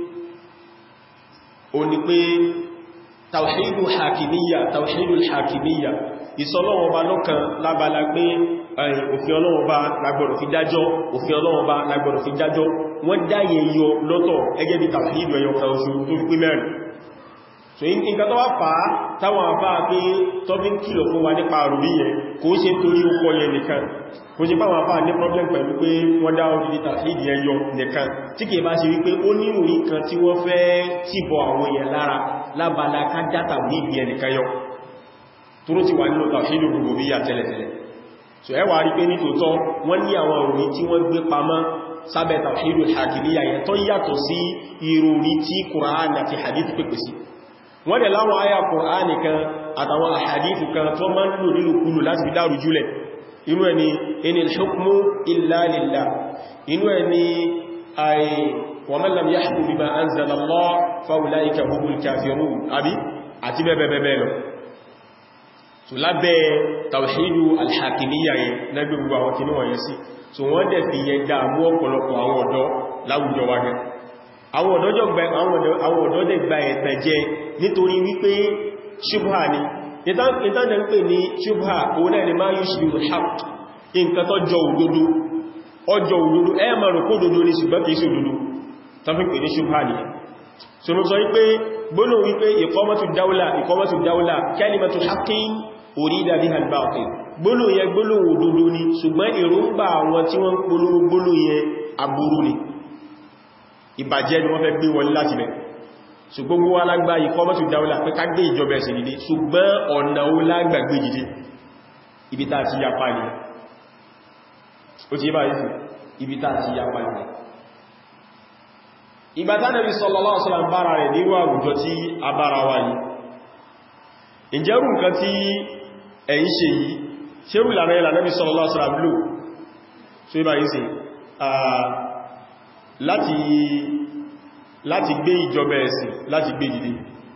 ó ní pé tàwíìdù hakimiyya tàwíìdù hakimiyya ìsọlọ́wọ́ bá lọ́kan lábala pé òfin ọlọ́wọ́ bá lágbọ̀rọ̀ fi dájọ́ òfin ọlọ́wọ́ bá lágbọ̀rọ̀ fi dájọ́ wọ́n dáyẹ yọ lọ́tọ̀ ẹgẹ́ bí tàwíìdù ẹyọ kan oṣù tó fi pé mẹ́rin so nǹkan tó wá fà á táwọn àbá pé tọ́bí kìlọ̀ fún wa nípa àrùrí yẹn kò ṣe torí ó kọ́ yẹn nìkan kò ṣe páwọn àbá ní problem pẹ̀lú pé wọ́n dá orí tàfíìdì ẹyọ nìkan tí kìí bá ṣe wípé ó ní orí kan tí wọ́n fẹ́ tìbọ̀ àwọn èèyàn lára lábala ká dátà ní ìbí ẹnìkan yọ tó ti wà nínú tàfíìdì rububiyya tẹ́lẹ̀tẹ́lẹ̀ so ẹwà rí pé nítòótọ́ wọ́n ní àwọn òrí tí wọ́n gbé pamọ́ sábẹ̀ tàfíìdì hakimiyya yẹn tó yàtọ̀ sí ìròrí tí Kùránì àti hadith pèpè sí wọ́n dẹ̀ láwọn ayà Kùránì kan àtàwọn àhàdìtù kan tó máa ń lò nínú kúlù láti fi dárú jùlẹ̀ inú ẹni inil hukmu illa lillah inú ẹni ay wa man lam yahkum bima anzala Allah fa ulaika humul kafirun àbí àti bẹ́ẹ̀bẹ́ẹ̀ lọ so lábẹ́ tawhidu alhakimiyya yẹn lẹ́gbẹ̀ gbogbo àwọn kìnnì wọ̀nyẹn sí so wọ́n dẹ̀ fi yẹn dáàmú ọ̀pọ̀lọpọ̀ àwọn ọ̀dọ́ láwùjọ wa gan àwọn ọ̀dọ́ dẹ̀ gba ẹ̀tàn jẹ nítorí wípé ṣubha ni ìtànà ń pè ní ṣubha òun náà ni máa yíò ṣubú haq nǹkan tó jọ òdodo ọjọ́ òdodo ẹ ma rò kó òdodo ní ṣùgbọ́n kìí sí òdodo tàbí pè ní ṣubha ni so mo sọ wípé gbónà wípé ìkọmọ́tù dáúlà ìkọmọ́tù dáúlà kalimatu haqqin urida biha al-batil gbónà yẹ gbónà òdodo ni ṣùgbọ́n èròǹgbà àwọn tí wọ́n polówó gbónà yẹ aburú ni ìbàjẹ́ ni wọ́n fẹ́ gbé wọlé láti bẹ̀ ṣùgbọ́n gbogbo alágbà ìkọmọ́tù dáúlà pé ká gbé ìjọba ẹ̀sìn dìde ṣùgbọ́n ọ̀nà ó lágbàgbé dìde ibi tá ti yapa ní ó ti bá ìsìn ibi tá ti yapa ní ìgbàtà Nábì sallallahu alaihi wasallam bára rẹ̀ nírú àwùjọ tí a bára wa yìí ìjẹ́rù nǹkan tí ẹ̀yin ṣe yìí ṣerú ìlànà ìlànà Nábì sallallahu alaihi wasallam lò so ibá ìsìn láti láti gbé ìjọba ẹ̀sìn láti gbé dìde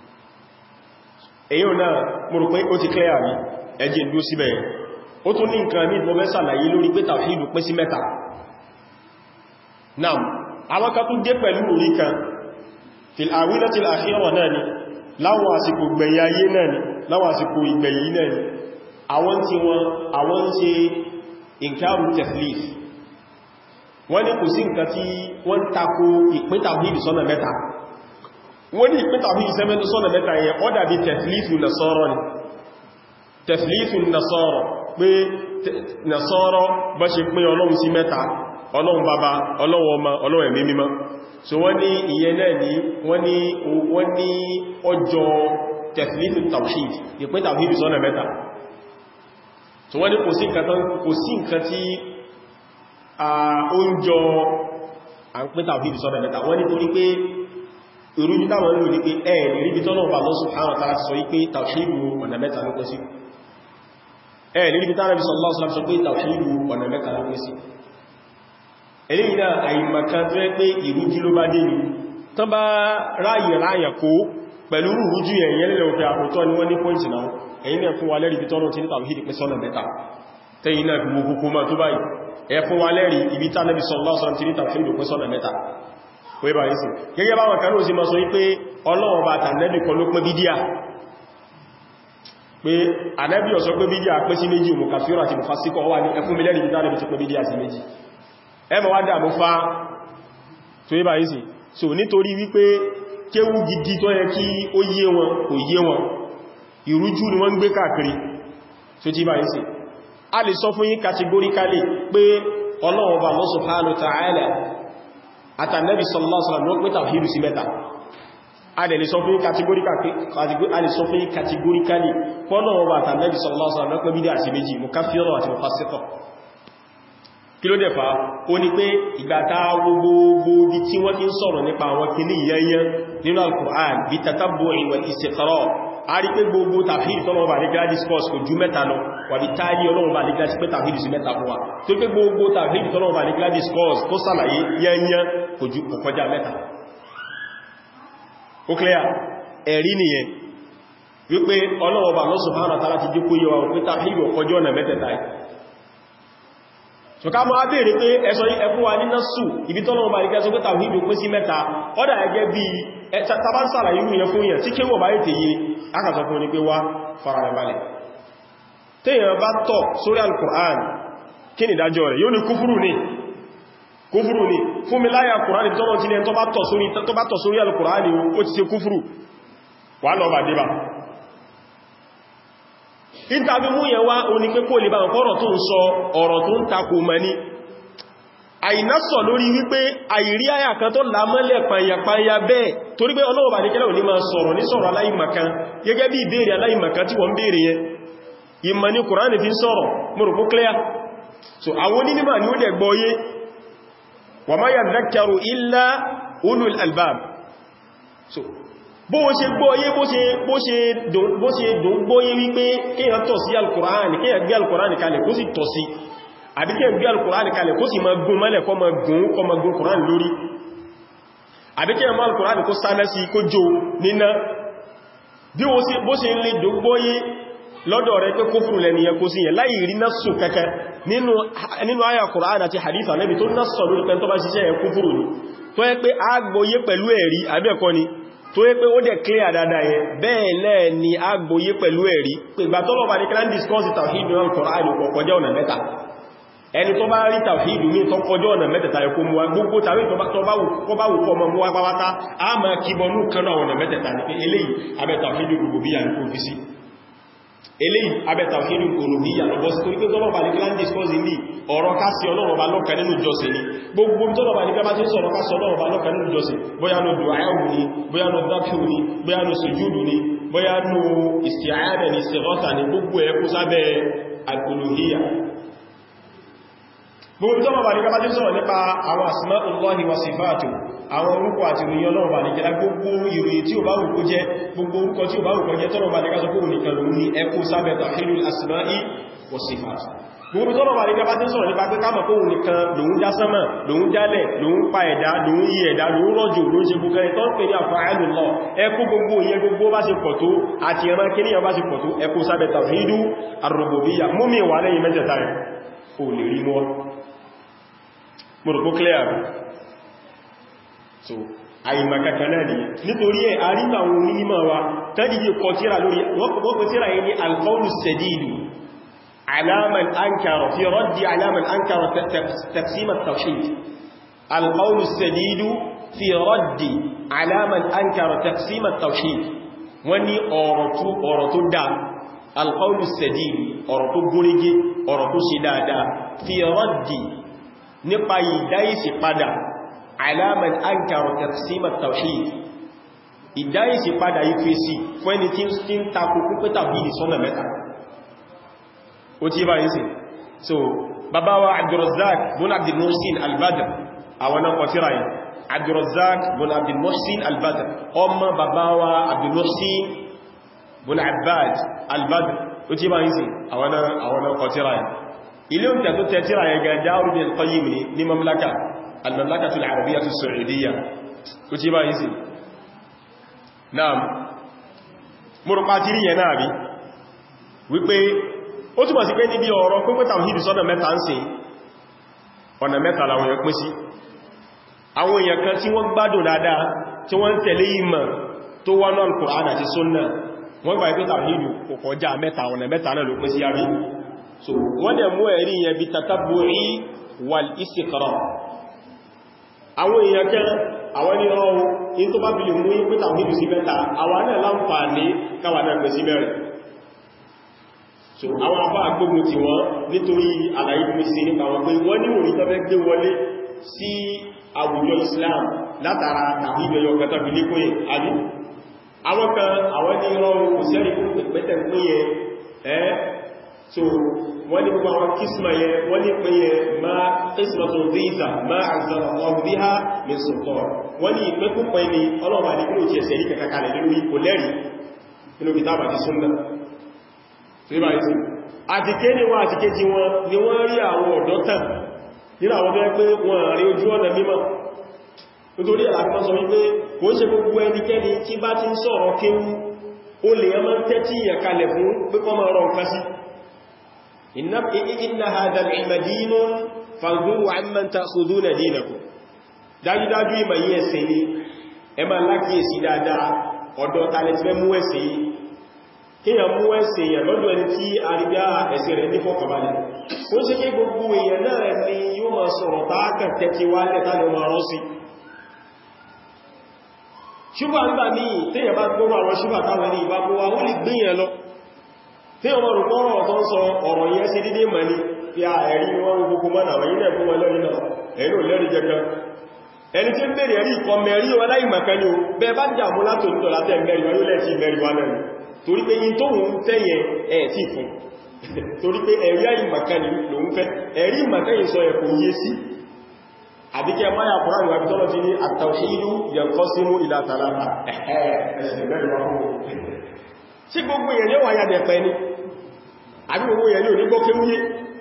èyí náà mo rò pé ó ti clear mi ẹjẹ́ ìlú síbẹ̀ ó tún ní nǹkan ní ìfọ́fẹ́ sàlàyé lórí pé tàwhídù pín sí mẹ́ta náà àwọn kan tún dé pẹ̀lú orí kan fil awilatil akhira náà ni láwọn àsìkò gbẹ̀yìn ayé náà ni láwọn àsìkò ìgbẹ̀yìn náà ni àwọn tí wọ́n àwọn ń ṣe inkaru tathlith wọ́n ní kò sí nǹkan tí wọ́n tako ìpín tàwhídì sọ́nà mẹ́ta wọ́n ní ìpín tàwhídì sọ́nà mẹ́ta yẹn ó dàbí tẹ̀flífù nasọ́rọ̀ ni tẹ̀flífù nasọ́rọ̀ pé nasọ́rọ̀ bá ṣe pín ọlọ́run sí mẹ́ta ọlọ́run bàbá ọlọ́run ọmọ ọlọ́run ẹ̀mí mímọ́ so wọ́n ní ìyẹn náà ní wọ́n ní ọjọ́ tẹ̀flífù tàwhídì ìpín tàwhídì sọ́nà mẹ́ta so wọ́n ní kò sí nǹkan tí oúnjọ à ń pín tàbí ìsọ́nà mẹ́ta wọ́n ní torí pé ìrújú táwọn ń lò ní pé ẹ̀ẹ̀lì ríbi tọ́nà ọba Allah subhanahu wa ta'ala sọ wípé tàwíìdù ọ̀nà mẹ́ta ló pín sí ẹ̀ẹ̀lì ríbi tánàbí sallallahu alaihi wasallam sọ pé tàwíìdù ọ̀nà mẹ́ta ló pín sí eléyìí náà àìmọ̀kan tó rẹ́ pé ìrújú ló bá dé ní tán bá ráyè ráyà kó pẹ̀lú ìrújú ẹ̀yẹ́ lẹ́lẹ̀ òfin àkótọ́ ni wọ́n ní pọ́ìntì náà ẹ̀yìn náà fún wa lẹ́rìí bí tọ́nà tí ní tàwíìdù pín sọ́nà mẹ́ta tẹ́yìn náà fi wo kókó máa tó báyìí ẹ̀fún wa lẹ́rí ibi tá nẹ́bí sallallahu alaihi wasallam ti ní tàwíìdù pín sọ́nà mẹ́ta wé bá yìí sí gẹ́gẹ́ bá wọn kan lóòsí ma sọ wípé Ọlọ́run bá tànẹ́bì kan ló pín bídíà pé ànẹ́bì ó sọ pé bídíà pín sí méjì mú kàfíọ́rọ̀ àti mùfásíkọ̀ wà ní ẹfún mílẹ̀ ibi tá nẹ́bì ti pín bídíà sí méjì ẹmọ wá dà mú fá tó wé bá yìí sí so nítorí wípé kéwú gidi tó yẹ kí ó yé wọn kò yé wọn ìrújú ni wọ́n ń gbé káàkiri tó tí bá yìí sí a lè sọ fún yín categorically pé Ọlọ́run Ọba Allah subhanahu wa ta'ala àtànẹ́bì sallallahu alaihi wasallam ló pín tàwhídù sí mẹ́ta a lè sọ fún yín categorically Ọlọ́run Ọba àtànẹ́bì sallallahu alaihi wasallam ló pín bídíà sí méjì mukaffira àti mufassiqa kí ló dẹ̀fà ó ní pé ìgbàta gbogbo bí tí wọ́n ti ń sọ̀rọ̀ nípa àwọn kìíní yẹnyẹn nínú al-Qur'an bí tatabbu'i wal istiqra' a rí pé gbogbo tàfíìdì tọ́lọ́wọ́ bá nígbà discourse kò ju mẹ́ta lọ wà bí táàrí ọlọ́wọ́ bá nígbà sí pé tàfíìdì sí mẹ́ta fún wa tó pé gbogbo tàfíìdì tọ́lọ́wọ́ bá nígbà discourse tó sàlàyé yẹnyẹn kò ju ọkọjá mẹ́ta ó clear ẹ̀rí nìyẹn wípé ọlọ́wọ́ bá Allah subhanahu wa ta'ala ti jẹ́ kó yẹ wa pé tàfíìdì ọkọjọ́ ọ̀nà mẹ́tẹ̀ẹ̀ta so ká mọ́ abẹ́rẹ́ pé ẹsọ ẹkún wa ní násù ibi tọ́lọ́wọ́ bá nígbẹ́ sọ pé tàwídò pín sí mẹ́ta ọ́dà ẹgẹ́ bí tàbánsàrà irú yẹn fún yẹn tí kéwọ̀ bá ètè yìí akàsọ fún ní pé wá farabalẹ̀ téèyàn bá tọ̀ sórí al-Qur'an kí ni ìdájọ́ rẹ̀ yóò ní kúfúrù ní kúfúrù ní fún mi láyà Qur'an tọ́lọ́ tí ní ẹn tó bá tọ̀ sórí al-Qur'an ó ti ṣe kúfúrù wà lọ bà débà ìtàbí mú yẹn wá o ní pé kó lè bá ọ̀rọ̀ tó ń sọ ọ̀rọ̀ tó ń takò mọ́ ní àìnásọ̀ lórí wípé àìrí àyà kan tó lámọ́lẹ̀ pàyàpáyà bẹ́ẹ̀ torí pé ọlọ́wọ̀ bá ní kẹ́lẹ̀ òní máa sọ̀rọ̀ ní sọ̀rọ̀ aláìmọ̀kan gẹ́gẹ́ bí ìbéèrè aláìmọ̀kan tí wọ́n béèrè yẹn ìmọ̀ ní Kùránì fi ń sọ̀rọ̀ mọ̀rùkú clear so àwọn onímọ̀ ni ó dẹ̀ gbọ́yé wa ma yadhakkaru illa ulul albab so bó ṣe gbọ́yé bó ṣe dùn gbọ́yé wípé kíyàn tọ̀ sí alkùránì kíyàn gbé alkùránì kalẹ̀ kó sì tọ̀ sí àbí kíyàn gbé alkùránì kalẹ̀ kó sì ma gún mọ́lẹ̀ kó ma gún kó ma gún kùránì lórí àbí kíyàn mọ́ alkùránì kó sáná sí kó jò níná bí bó ṣe lè dùn gbọ́yé lọ́dọ̀ rẹ̀ pé kófùrù lẹ́niyàn kó sí yẹn láì rí násù kẹ́kẹ́ nínú àyà kùránì àti hadith Ànábì tó násọ̀ lórí pẹ́ tó bá ṣiṣẹ́ yẹn kófùrù ni tó yẹ pé agbóyé pẹ̀lú ẹ̀rí àbẹ́ẹ̀kọ́ ni tó yẹ pé ó dẹ̀ clear dáadáa yẹn bẹ́ẹ̀ lẹ́ẹ̀ ni a gbóyé pẹ̀lú ẹ̀rí pé ìgbà tọ́lọ̀ bá ní kí láń discuss tawhid ní Al-Qur'an kò kọjá ọ̀nà mẹ́ta ẹni tó bá rí tawhid ní tó kọjá ọ̀nà mẹ́tẹ̀ta ẹkó mú wa gbogbo tàbí tó bá wù kọ́ mọ́ mú wa pàwátá a ma kíbọnú kanú àwọn ọ̀nà mẹ́tẹ̀ta ní pé eléyìí abẹ́ tawhid rububiyya ní kò fi sí eléyìí abẹ́ tawhid uluhiyya lọ́bọ́ sí torí pé tọ́lọ̀ bá ní kí láń discuss ní ọ̀rọ̀ ká sí ọlọ́run ọba lọ́kàn nínú ìjọsìn ni gbogbo tọ́lọ̀ bá ní kí láń sọ̀rọ̀ ká sí ọlọ́run ọba lọ́kàn nínú ìjọsìn bóyá ní dùáyàwó ni bóyá ní dákíù ni bóyá ní sùjúdù ni bóyá ní isti'ada ni istighasa ni gbogbo ẹ̀ kó sábẹ́ al-uluhiyya gbogbo tọ́lọ̀ bá ní kí láń sọ̀rọ̀ nípa àwọn asma'ullahi wa sifatu àwọn orúkọ àti ìròyìn ọlọ́run bá ní kí láń gbogbo ìròyìn tí ó bá wù kó jẹ́ gbogbo orúkọ tí ó bá wù kó jẹ́ tọ́lọ̀ bá ní ká sọ pé òun nìkan lòun ní ẹkù sábẹ́ tawhidul asma'i wa sifatu gbogbo tọ́lọ̀ wà ní gaba tí ń sọ̀rọ̀ nípa pé ká mọ̀ kóhun nìkan lòun já sánmà lòun jálẹ̀ lòun pa ẹ̀dá lòun yí ẹ̀dá lòun rọ̀jò lòun ṣe gbogbo ẹ̀tọ́ pè ní àfààlù lọ ẹkú gbogbo ìyẹn gbogbo bá ṣe pọ̀ tó àti ẹran kí níyàn bá ṣe pọ̀ tó ẹkú sábẹ̀ tawhidu ar-rububiyyah mú mi wà lẹ́yìn mẹ́tẹ̀ta rẹ̀ ò lè rí mọ́ mọ̀rọ̀kó clear so àìmàkàkà náà ni nítorí ẹ̀ àríkà àwọn onímọ̀ wa tẹ́dìdì kọ tíra lórí wọ́n kọ tíra yìí ní al-qawlu sadidu على من أنكر في رد على من أنكر تقسيم التوحيد القول السديد في رد على من أنكر تقسيم التوحيد وني أورتو أورتو دا القول السديد أورتو بوريجي أورتو شدادا في رد نقاي دايس قدا على من أنكر تقسيم التوحيد ìdáyìsí padà ìfèsì fún ẹni tí ń takò púpẹ́ tàbí ìsọ́nà mẹ́ta ó tí bá yìí sí so bàbá wa Abdurrazzaq bun Abdul Muhsin al-Badr àwọn náà kọtíra yìí Abdurrazzaq bun Abdul Muhsin al-Badr ọmọ bàbá wa Abdul Muhsin bun Abbad al-Badr ó tí bá yìí sí àwọn náà kọtíra yìí ilé oúnjẹ tó tẹ́tíra yìí ga Darul al-Qayyim ní mamlaka al-Mamlakatu al-Arabiyyatu as-Saudiya ó tí bá yìí sí naam mọ́rùpátírì yẹn náà rí wípé ó túnmọ̀ sí pé níbi ọ̀rọ̀ pínpín tàwíìdì sọ́nà mẹ́ta ń ṣe ọ̀nà mẹ́ta làwọn èèyàn pín sí àwọn èèyàn kan tí wọ́n gbádùn dáadáa tí wọ́n ń tẹ̀lé ìmọ̀ tó wá náà Kùránì àti Sunnah wọ́n gbà pé tàwíìdì kò kọjá mẹ́ta ọ̀nà mẹ́ta náà ló pín sí yàrí so wọ́n dẹ̀ mú ẹ̀rí yẹn bí tatabbu'i wal istiqra àwọn èèyàn kan àwọn ní ọ̀rọ̀ in tó bá bí lè mú pé tàwíìdì sí mẹ́ta àwọn náà láǹfààní káwà náà pẹ̀ sí mẹ́rin so àwọn afá agbógun ti wọ́n nítorí àlàyé bí sí nípa wọn pé wọ́n ní òní tọ́fẹ́ gbé wọlé sí àwùjọ Islam látara tàbí ìbẹ̀yọ kẹta fi lé kóyẹ àbí àwọn kan àwọn ní rọrùn kò sẹ́rì fún pẹ̀pẹ̀tẹ̀ pínyẹ ẹ́ so wọ́n ní gbogbo àwọn kísmà yẹ wọ́n ní pínyẹ ma kísmà tó ríza ma àzàrà ọ̀rùbíhá min sultan wọ́n ní ìpẹ́ púpọ̀ ní ọlọ́wà ní kí ló ti ẹ̀sẹ̀ rí kẹkàkalẹ̀ lórí kò lẹ́rìí nínú kìtàbà ti súnnà àti ké ní wọ́n àti ké jí wọn ni wọ́n rí àwọn ọ̀dọ́ tàn nínú àwọn bẹ́ẹ̀ pé wọ́n rí ojú ọ̀nà mímọ̀ nítorí àlàfíà sọ wípé kò ń ṣe gbogbo ẹnikẹ́ni tí bá ti ń sọ̀rọ̀ kéwú ó lè yẹ máa ń tẹ́tí ìyàkalẹ̀ fún pípọ́ máa rọ nǹkan sí inna hadha al-ilma dinun fanzuru amman ta'khuduna dinakum dájúdájú ìmọ̀ yí ẹ̀sìn ni ẹ máa lákíyèsí dáadáa ọ̀dọ̀ tààlẹ̀ tí fẹ́ mú ẹ̀sìn yìí kíyàn mú ẹ̀sìn èèyàn lọ́dọ̀ ẹni tí àrídá ẹ̀sìn rẹ̀ ní fọ́kànbalẹ̀ ó ṣe kí gbogbo èèyàn náà ni yóò máa sọ̀rọ̀ tààkà tẹ́kí wá lẹ́ta lọ máa rán sí ṣúgbà nígbà ní tíyàn bá gbọ́rọ̀ àwọn ṣúgbà táwọn ní ìbá gbọ́wà ó lè gbìyàn lọ tíyàn máa rùpọ̀ ọ̀rọ̀ tó ń sọ ọ̀rọ̀ yẹn sí dídé mọ̀ ní fi a ẹ̀rí wọn gbogbo mọ́ náà wọ́n yí náà fún wọn lẹ́rí náà ẹ̀rí ò lẹ́rí jẹ́kan ẹni tí ń bèèrè ẹ̀rí ìkọ mẹ́rí wọn láì mọ̀kan ní o bẹ́ẹ̀ bá jà mú látò nítọ̀ látẹ̀ mẹ́rin wọn yóò lẹ́ẹ̀tì mẹ́rin wọn náà torí pé yín tó ń tẹ́yẹ ẹ̀ tí fún torí pé ẹ̀rí àìmọ̀kan ní lòun fẹ́ ẹ̀rí ìmọ̀kẹ́yìn sọ ẹ̀kọ́ yé sí àbíkẹ́ máyà kùránì wà bí tọ́lọ́ ti ní àtàwíìlú yanqasimu ila thalatha tí gbogbo èèyàn yóò wáyà dẹ̀pẹ́ ní àbí gbogbo èèyàn yóò ní gbọ́ kéwúyé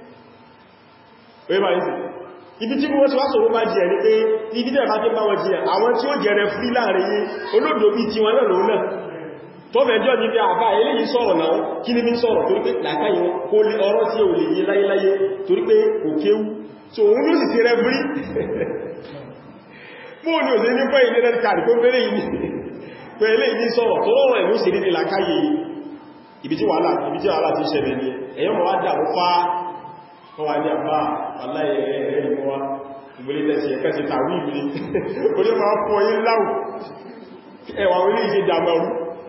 ibi tí wọ́n ti wá sọ̀rọ̀ bá jẹ́ ní pé ibi tẹ́ bá tí bá wọ́n jẹ́ àwọn tí ó jẹ́rẹ frí láàrin yí olóòdó bí ti wọn náà lòun náà tó fẹ́jọ́ ní pé àbá eléyìí sọ̀rọ̀ náà kí ní bí sọ̀rọ̀ torí pé làkáyí kó lè ọ̀rọ̀ tí ó lè yé láyéláyé torí pé kò kéwú so òun ló sì sí rẹ frí mú ní òsè ní pé ilé rẹ̀ kàrí pé pẹ́lẹ̀ yìí pé eléyìí sọ̀rọ̀ tó rọrọ̀ ẹ̀mú sí nílé làkáyé ibi tí wàhálà ti ṣẹlẹ̀ ní ẹ̀yọ́ mọ̀ wá dà wọ́n wá ní àbá aláyẹ̀rẹ̀ ẹ̀rẹ́ ìmọ́wá ìgbélé tẹ́sí ẹ̀kẹ́ sí tàwí ìbìlì orí máa fọ́ yí láwù ẹwà orí ìṣe dàmọ̀rú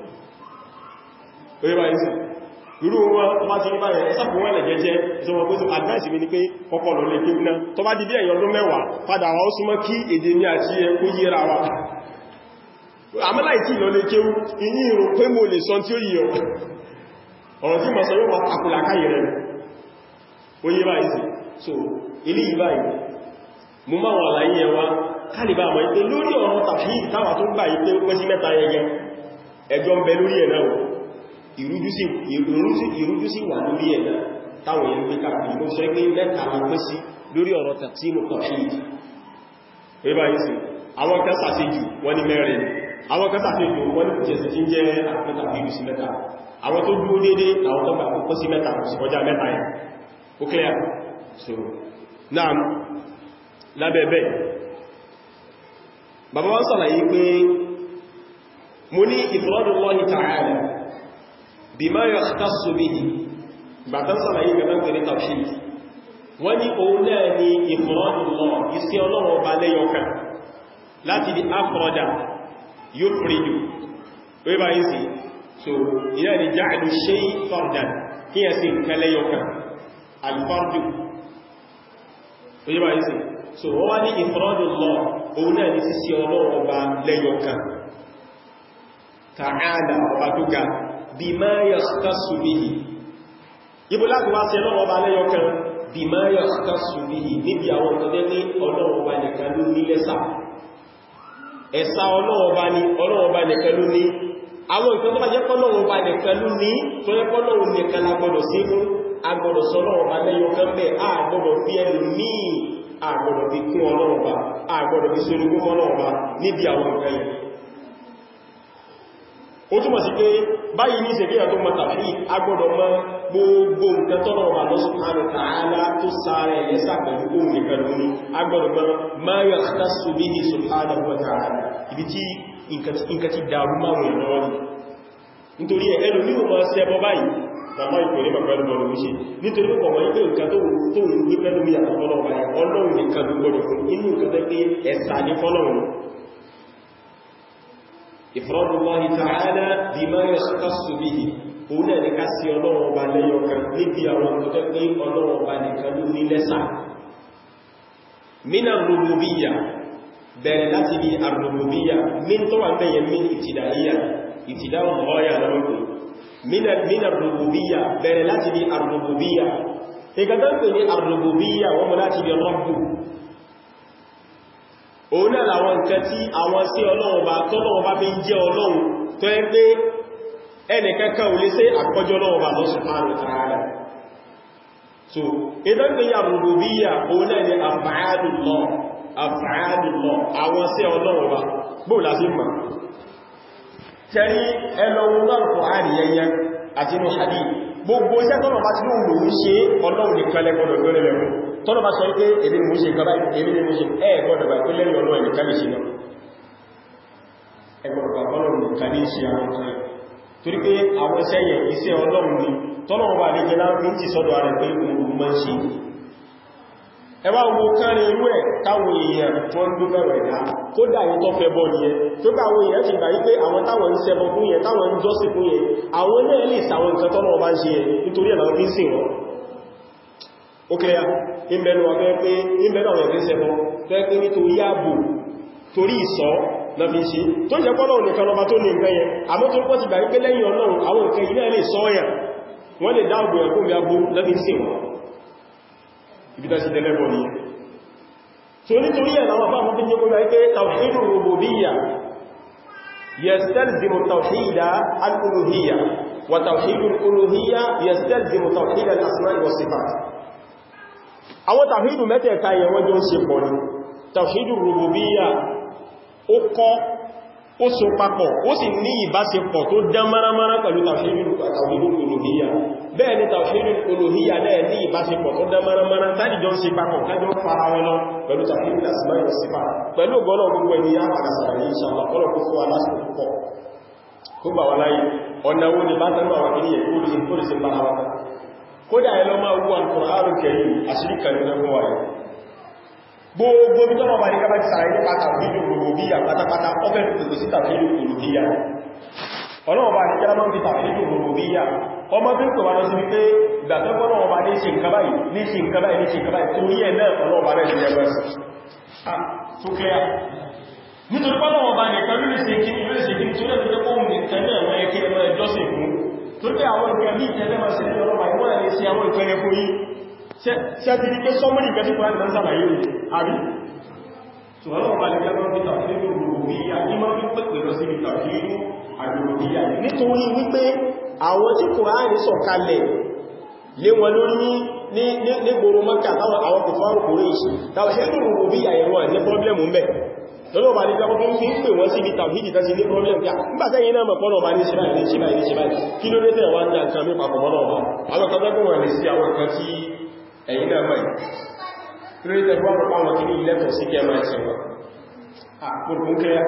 orí bá ìsìn irú wọn tó bá ti ní báyẹ̀ ẹ́sàkùn wọn lẹ̀ jẹ́jẹ́ ìṣọ́wọ́n kó sí advice mi ní pé kọ́kọ́ lọ lè kéwú náà tó bá di bí ẹ̀yọ́ ọdún mẹ́wàá padà wá ó súnmọ́ kí èdè ní àti ẹ kó yíra wa àmọ́láì tí lọ lè kéwú ìyí ìrò pé mo lè sọ tí ó yíyọ ọ̀rọ̀ tí mọ̀ sọ yóò wà àkùlà káyẹ̀ rẹ̀ oye báyìí sí so ilé ìbáyìí mú máa wà láyé ẹwà kálìbà àmọ́ ìpé lórí ọ̀rọ̀ tàbí ìtawà tó gbà ìpé ó pẹ́ sí mẹ́ta ẹyẹ ẹjọ́ ń bẹ lórí ẹ̀ náà ìrújú sí wà lórí ẹ̀ náà táwọn èèyàn gbé káàkiri ló sọ pé mẹ́ta la pẹ́ sí lórí ọ̀rọ̀ tàbí tàbí oye báyìí sí àwọn kan sàṣejù wọ́n ní mẹ́rin àwọn kan sàṣejù wọ́n ní kùjẹsì tí ń jẹ́ àpẹta bí sí mẹ́ta àwọn tó dúró dédé àwọn tó gbà pẹ́ sí mẹ́ta kò sí kọjá mẹ́ta yẹn ó clear so náà lábẹ́ẹ̀bẹ́ bàbá wọ́n sàlàyé pé mo ní ifradullahi ta'ala bima yakhtassu bihi bàtán sàlàyé gẹ̀mẹ́ pẹ̀lú tawhid wọ́n ní òun náà ni ifradullah isi ọlọ́wọ́ bá lẹ́yọkà láti di afrada yufridu wé bá yìí sí so iná ni ja'lu shay fardan kí yẹ sí nǹkan lẹ́yọkà alfardu oye bá yìí sí so wọ́n wá ní ifradullah òun náà ní sísí ọlọ́run ọba lẹ́yọkan ta'ala ọba tó ga bima yakhtassu bihi ibo láti wá sí ọlọ́run ọba lẹ́yọkan bima yakhtassu bihi níbi àwọn ọ̀tọ́dẹ́ ní ọlọ́run ọba nìkan ló ní lẹ́sà ẹ̀sà ọlọ́run ọba ní ọlọ́run ọba nìkan ló ní àwọn nǹkan tó bá jẹ́ pọ́lọ́run ọba nìkan ló ní tó jẹ́ pọ́lọ́run nìkan la gbọ́dọ̀ sí fún agbọ́dọ̀ sọ ọlọ́run ọba lẹ́yọkan bẹ́ẹ̀ a gbọ́dọ̀ fi ẹlù míì a gbọ́dọ̀ fi kún ọlọ́run ọba a gbọ́dọ̀ fi sorogún ọlọ́run ọba níbi àwọn nǹkan yìí ó túnmọ̀ sí pé báyìí ní ìsẹ̀kíyà tó mọ̀ tàbí agbọ́dọ̀ mọ̀ gbogbo nǹkan tọ́lọ̀ wà lọ subhanahu wa ta'ala tó sáré ẹ̀lẹ́sà pẹ̀lú ohun nìkan lóní agbọ́dọ̀ mọ̀ ma yakhtassu bihi subhanahu wa ta'ala ibi tí nǹkan ti dàrú máwọn ìrọ̀ ní nítorí ẹ̀ ẹlòmí ò mọ̀ sẹ́bọ báyìí bàbá ìpò ní pẹ̀lú bọ̀lù wíṣe nítorí pọ̀ wọ́n ipé nǹkan tó ń ní pẹ̀lú ní àtọ́lọ́ ọlọ́run nìkan ló gbọ́dọ̀ fún inú nǹkan tẹ́ pé ẹ̀sà ní fọ́lọ́run ifradullahi ta'ala bima yakhtassu bihi òun náà ní ká sí ọlọ́run ọba lẹ́yọkan níbi àwọn nǹkan tẹ́ pé ọlọ́run ọba nìkan ló ní lẹ́sà min ar-rububiyya bẹ̀rẹ̀ láti bí ar-rububiyya min tó wà bẹ́yẹ min ìtìdáyà ìtìdáwọn ọ̀ọ́yà lọ́wọ́ min ar-rububiyya bẹ̀rẹ̀ láti bí ar-rububiyya ìgbàtán pè ní ar-rububiyya wọ́n mọ́ láti bí rọ́bù òun náà làwọn nǹkan tí àwọn sí ọlọ́run bá tọ́lọ́run bá fi ń jẹ́ ọlọ́run tó ẹ pé ẹnìkankan ò lè ṣe àkọjọ́ ọlọ́run bá lọ subhanahu wa ta'ala so ìdán pè ní ar-rububiyya òun náà ni af'alullah af'alullah àwọn sí ọlọ́run bá bóò láti mọ̀ tẹ́rí ẹlọ́run náà Kùránì yẹnyẹn àti inú hadith gbogbo iṣẹ́ tọ́nà bá ti lóhun lòun ṣe ọlọ́run nìkan lẹ́gbọ́dọ̀ gbọ́rẹ̀ lẹ́kùn tọ́nà bá sọ pé èdè ni mo ṣe nǹkan báyìí èdè ni mo ṣe ẹ gbọ́dọ̀ bá pé lẹ́yìn ọlọ́run nìkan lè ṣe náà ẹ gbọ́dọ̀ bá ọlọ́run nìkan lè ṣe àwọn ọ̀sán torí pé àwọn iṣẹ́ yẹn iṣẹ́ ọlọ́run ni tọ́nà bá lè jẹ́ láàrín ti sọ́dọ̀ ara pé òun mọ́ ṣe ẹwà owó kárin irú ẹ̀ táwọn èèyàn tó ń gbé bẹ̀rẹ̀ ẹ̀dá kódà yìí tó fẹ́ bọ́ nìyẹn tó bá àwọn èèyàn ti gbà wípé àwọn táwọn ń ṣẹbọ fún yẹn táwọn ń jọ́sìn fún yẹn àwọn náà lè sàwọn nǹkan tọ́nà ọba ń ṣe yẹn nítorí ẹ̀ láwọn fi ń sìn wọn ó kẹ́yà ìbẹ̀nu ọ̀fẹ́ pé ìbẹ̀nu àwọn ẹ̀fẹ́ ṣẹbọ fẹ́ pé nítorí ààbò torí ìsọ́ na fi ṣe tó jẹ́ pọ́lọ̀ nìkan ọba tó ní nǹkan yẹn àmọ́ tó pọ́ ti gbà wípé lẹ́yìn ọlọ́run àwọn nǹkan ilẹ̀ lè sọ́ọ̀yà wọ́n lè dáàbò ẹ̀kọ́ mi agbó lẹ́bí sí wọn ibita sí tẹ́lẹ́bọ̀ ní so nítorí ẹ̀ láwọn bá mọ́ fi jẹ́ kọ́lá ipé tawhidu rububiyya yastalzimu tawhida al-uluhiyya wa tawhidu al-uluhiyya yastalzimu tawhida al-asma'i wa sifat àwọn tawhidu mẹ́tẹ̀ẹ̀ta yẹn wọ́n jọ ń ṣe pọ̀ ní tawhidu rububiyya ó kọ́ ó so papọ̀ ó sì ní ìbáṣepọ̀ tó dán márámárá pẹ̀lú tawhidul uluhiyya bẹ́ẹ̀ ni tawhidul uluhiyya náà ní ìbáṣepọ̀ tó dán márámárá tàbí jọ ń ṣe papọ̀ kájọ fara wọn lọ pẹ̀lú tawhidul asma'i was sifat pẹ̀lú gọ́nà gbogbo ẹni yá àkàsàrà ní inshallah kọ́lọ̀ kó fún aláṣẹ púpọ̀ kó bà wà láyé ọ̀nà wo ni bá tánú àwọn kìíyẹ kó lè tó lè ṣe bára wọn kódà ẹ lọ máa wú Al-Qur'an Karim àṣírí kan ní ọgbọ́n wáyé gbogbo bí tọ́mọ̀ bá ní kábà ti sàrẹ̀ ní pàtàkì olùbíyà pátápátá ọfẹ́ pẹ̀lú sí tàbí olùbíyà ọlọ́wọ́ bá ní kẹ́lá máa ń fi tàbí olùbíyà ọmọ bí kò wá lọ sí wípé ìgbàtọ́gbọ́n ọba ní ṣe nǹkan báyìí ní ṣe nǹkan báyìí ní ṣe nǹkan báyìí torí ẹ̀ náà ọlọ́wọ́ bá rẹ̀ sí ẹgbẹ́ tó clear nítorí pọ́lọ́wọ́ bá nìkan ló lè ṣe kí ló lè ṣe kí tó lẹ́nu tẹ́kọ́ òun nìkan náà wọ́n yẹ kí ẹmọ ẹjọ́sìn fún torí pé àwọn ìgbẹ̀ bí ìtẹ́lẹ́ máa ṣe ní ọlọ́wọ́ ìwọ́n lè ṣe àwọn ìpẹ́rẹ fún yí ṣe ti rí pé sọ́mọ́nì ìgbẹ́ tí kòrán ìdánsà láyé rẹ̀ àrí ṣùgbọ́n ọba lè gbẹ́gbẹ́ bí tàbí rúrùbíyà ní máa fi pẹ̀pẹ̀ lọ sí tàbí àrùrùbíyà nítorí wípé àwọn tí kòrán sọ̀kalẹ̀ lé wọn lórí ní gbòrò mọ́kà táwọn àwọn kò fárò kòrò ìṣì tàbí rúrùbíyà ẹ̀wọ̀n ní pọ́blẹ̀mù mẹ́ lọ́lọ́ bá ní gbogbo fi ń pè wọ́n sí ibi tàbí ìdíta sí ní problem pé nígbàtẹ́ yìí náà mọ̀pọ̀lọ̀ bá ní ṣíbáyìí ní ṣíbáyìí ní ṣíbáyìí kí ló lẹ́tẹ̀ wá ní àkàn mí papọ̀ mọ́lọ̀ ọba àwọn kan tẹ́kùn wà ní sí àwọn kan tí ẹ̀yìn náà mọ̀ kí ló lẹ́tẹ̀ wọ́n pàwọn kí ní ilẹ́tọ̀ sí kí ẹ máa ṣe wọn àpòrùn kẹ́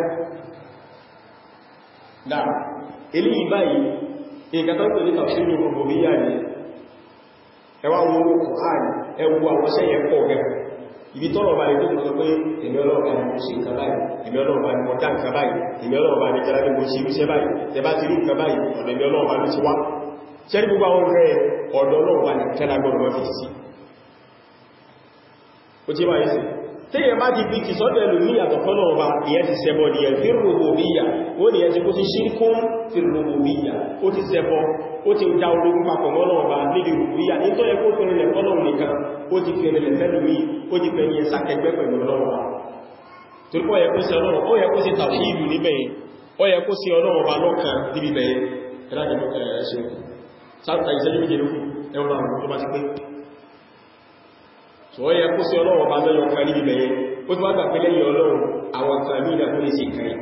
dà eléyìí báyìí nǹkan tó ń pè ní tàbí gbogbo bí yà ní ẹwà wọn ó kò áàrí ẹwù àwọn sẹ́yẹ pọ̀ gẹ̀ẹ́ ibi tọ́rọ bá lè tó sọ pé èmi ọlọ́ọ̀bá ni mo ṣe nǹkan báyìí èmi ọlọ́ọ̀bá ni mo dá nǹkan báyìí èmi ọlọ́ọ̀bá ni jẹ́lá ní mo ṣe iṣẹ́ báyìí tẹ bá ti rí nǹkan báyìí ọ̀dọ̀ èmi ọlọ́ọ̀bá ló ti wá ṣẹ́rí gbogbo àwọn rẹ̀ ọ̀dọ̀ ọlọ́ọ̀bá ni kẹ́lá gbọ́dọ̀ mọ́ fi sí ó tí bá yìí sí tí yẹ bá ti fi ti sọ́dọ̀ ẹlù ní àtọ̀ fọ́lọ́ọ̀bá ìyẹn ti sẹ́bọ ni ẹ̀ fi rububiyya ó ní ẹ̀ ti kó ti ṣírkún fi rububiyya ó ti sẹ́bọ ó ti dá ológun papọ̀ mọ́lọ́ọ̀bá níbi rububiyya ní tó yẹ kó fẹ́rẹ̀ lẹ̀ fọ́lọ́ọ̀ nìkan ó ti fẹ́rẹ̀ lẹ̀ fẹ́lú mi ó ti fẹ́rẹ̀ yẹn sàkẹgbẹ́ pẹ̀lú ọlọ́ọ̀bá torípọ̀ ó yẹ kó sí ọlọ́run ó yẹ kó sí tàwíìdù níbẹ̀ yẹn ó yẹ kó sí ọlọ́run ọba lọ́kàn níbi bẹ̀yẹn ẹ̀lájẹ̀ ẹ̀ṣẹ́ sáàtà ìṣẹ́jú méje lókù ẹwọ́n àwọn tó bá ti pé so ó yẹ kó sí ọlọ́run ọba lọ́yọ̀kan níbi bẹ̀yẹn ó ti wá gbà pé lẹ́yìn ọlọ́run àwọn kan ní ìdàkó lè ṣe kẹrì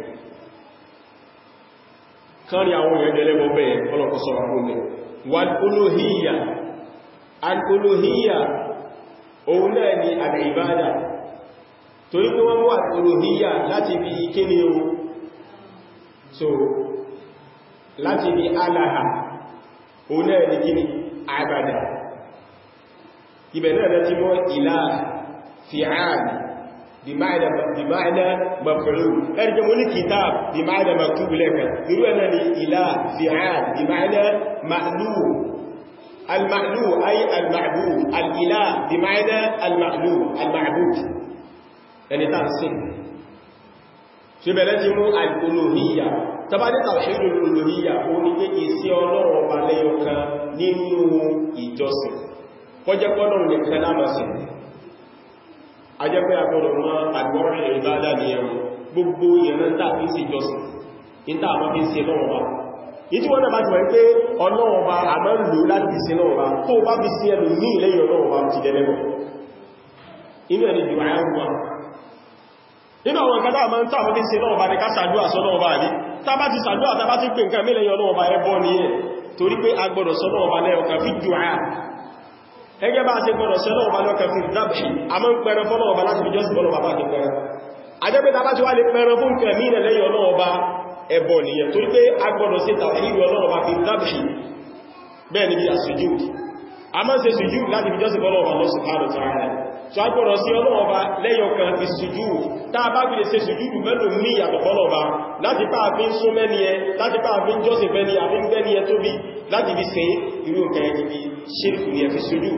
kan rí àwọn èèyàn jẹ́lẹ́gbọ́ bẹ̀yẹn ọlọ́kọ́ sọ àwọn ọmọ wal uluhiyya al uluhiyya òun náà ni al-ibada torí pé wọ́n wà uluhiyya láti bí kíni o so láti bí alaha òun náà ni kíni abada ibẹ̀ náà láti mọ́ ìlà fi'al بمعنى بمعنى مفعول ارجع من الكتاب بمعنى مكتوب لك يقول أنا إله فعال بمعنى مألوه المألوه أي المعبود الإله بمعنى المألوه المعبود يعني تنصيب ṣebẹ̀lẹ́ ti mú al-uluhiyya tàbí tawhid al-uluhiyya ó ní pé ìsí ọlọ́run ọba lẹ́yọkan nínú ìjọsìn kọjẹ́kọ́lọ̀ nìkan lámàsìn ajẹ́pẹ́ agbọ́dọ̀ mọ́ àgbọ́rẹ̀ ìbádà ní ẹ̀rùn gbogbo ìrìn tàbí sí ìjọsìn ìta àmọ́ fi ń ṣe lọ́wọ́ bá ìtí wọ́n náà bá ti wọ́n pé ọlọ́wọ́ bá a máa ń lò láti fi ṣe lọ́wọ́ bá tó bá fi sí ẹlù ní ilẹ̀ ọlọ́wọ́ bá ti dẹ́lẹ́bọ̀ inú ẹni jù àyàwó nínú àwọn nǹkan táà máa ń tàbí ṣe lọ́wọ́ bá ní ká sàdúà sọ́lọ́wọ́ bá rí tàbá ti sàdúà tàbá ti pè nǹkan mílẹ̀ ọlọ́wọ́ bá ẹbọ ní ẹ̀ torí pé a gbọ́dọ̀ sọ́nà ọba lẹ́ọ̀kan fi dùá ẹgẹ́ bá ṣe gbọ́dọ̀ sọ́nà ọba lẹ́ọ̀kan fi dábì a mọ́ ń pẹ̀rẹ fọ́nà ọba láti fi jọ́sìn fọ́nà ọba ti pẹ̀rẹ ajẹ́pẹ́ tàbá ti wá lè pẹ̀rẹ fún kẹ̀mí ilẹ̀ lẹ́yìn ọlọ́run ọba ẹbọ nìyẹn torí pé a gbọ́dọ̀ sí tàwàhírí ọlọ́run ọba fi dábì bẹ́ẹ̀ ni bí a sujúd a máa ń ṣe sujúd láti fi jọ́sìn fọ́nà ọba lọ́sùn ààrẹ tààrẹ tó a gbọ́dọ̀ sí ọlọ́run ọba lẹ́yìn ọkàn fi sujúd tá a bá fi lè ṣe sujúd mẹ́lò mí ìyàtọ̀ fọ́nà ọba láti pàá fi ń sún mẹ́ni ẹ láti pàá fi ń jọ́sìn fẹ́ni àfi ń gbẹ́ni ẹ tóbi láti fi ṣe irú nǹkan ẹni bí ṣírkù ní ẹfi sujúd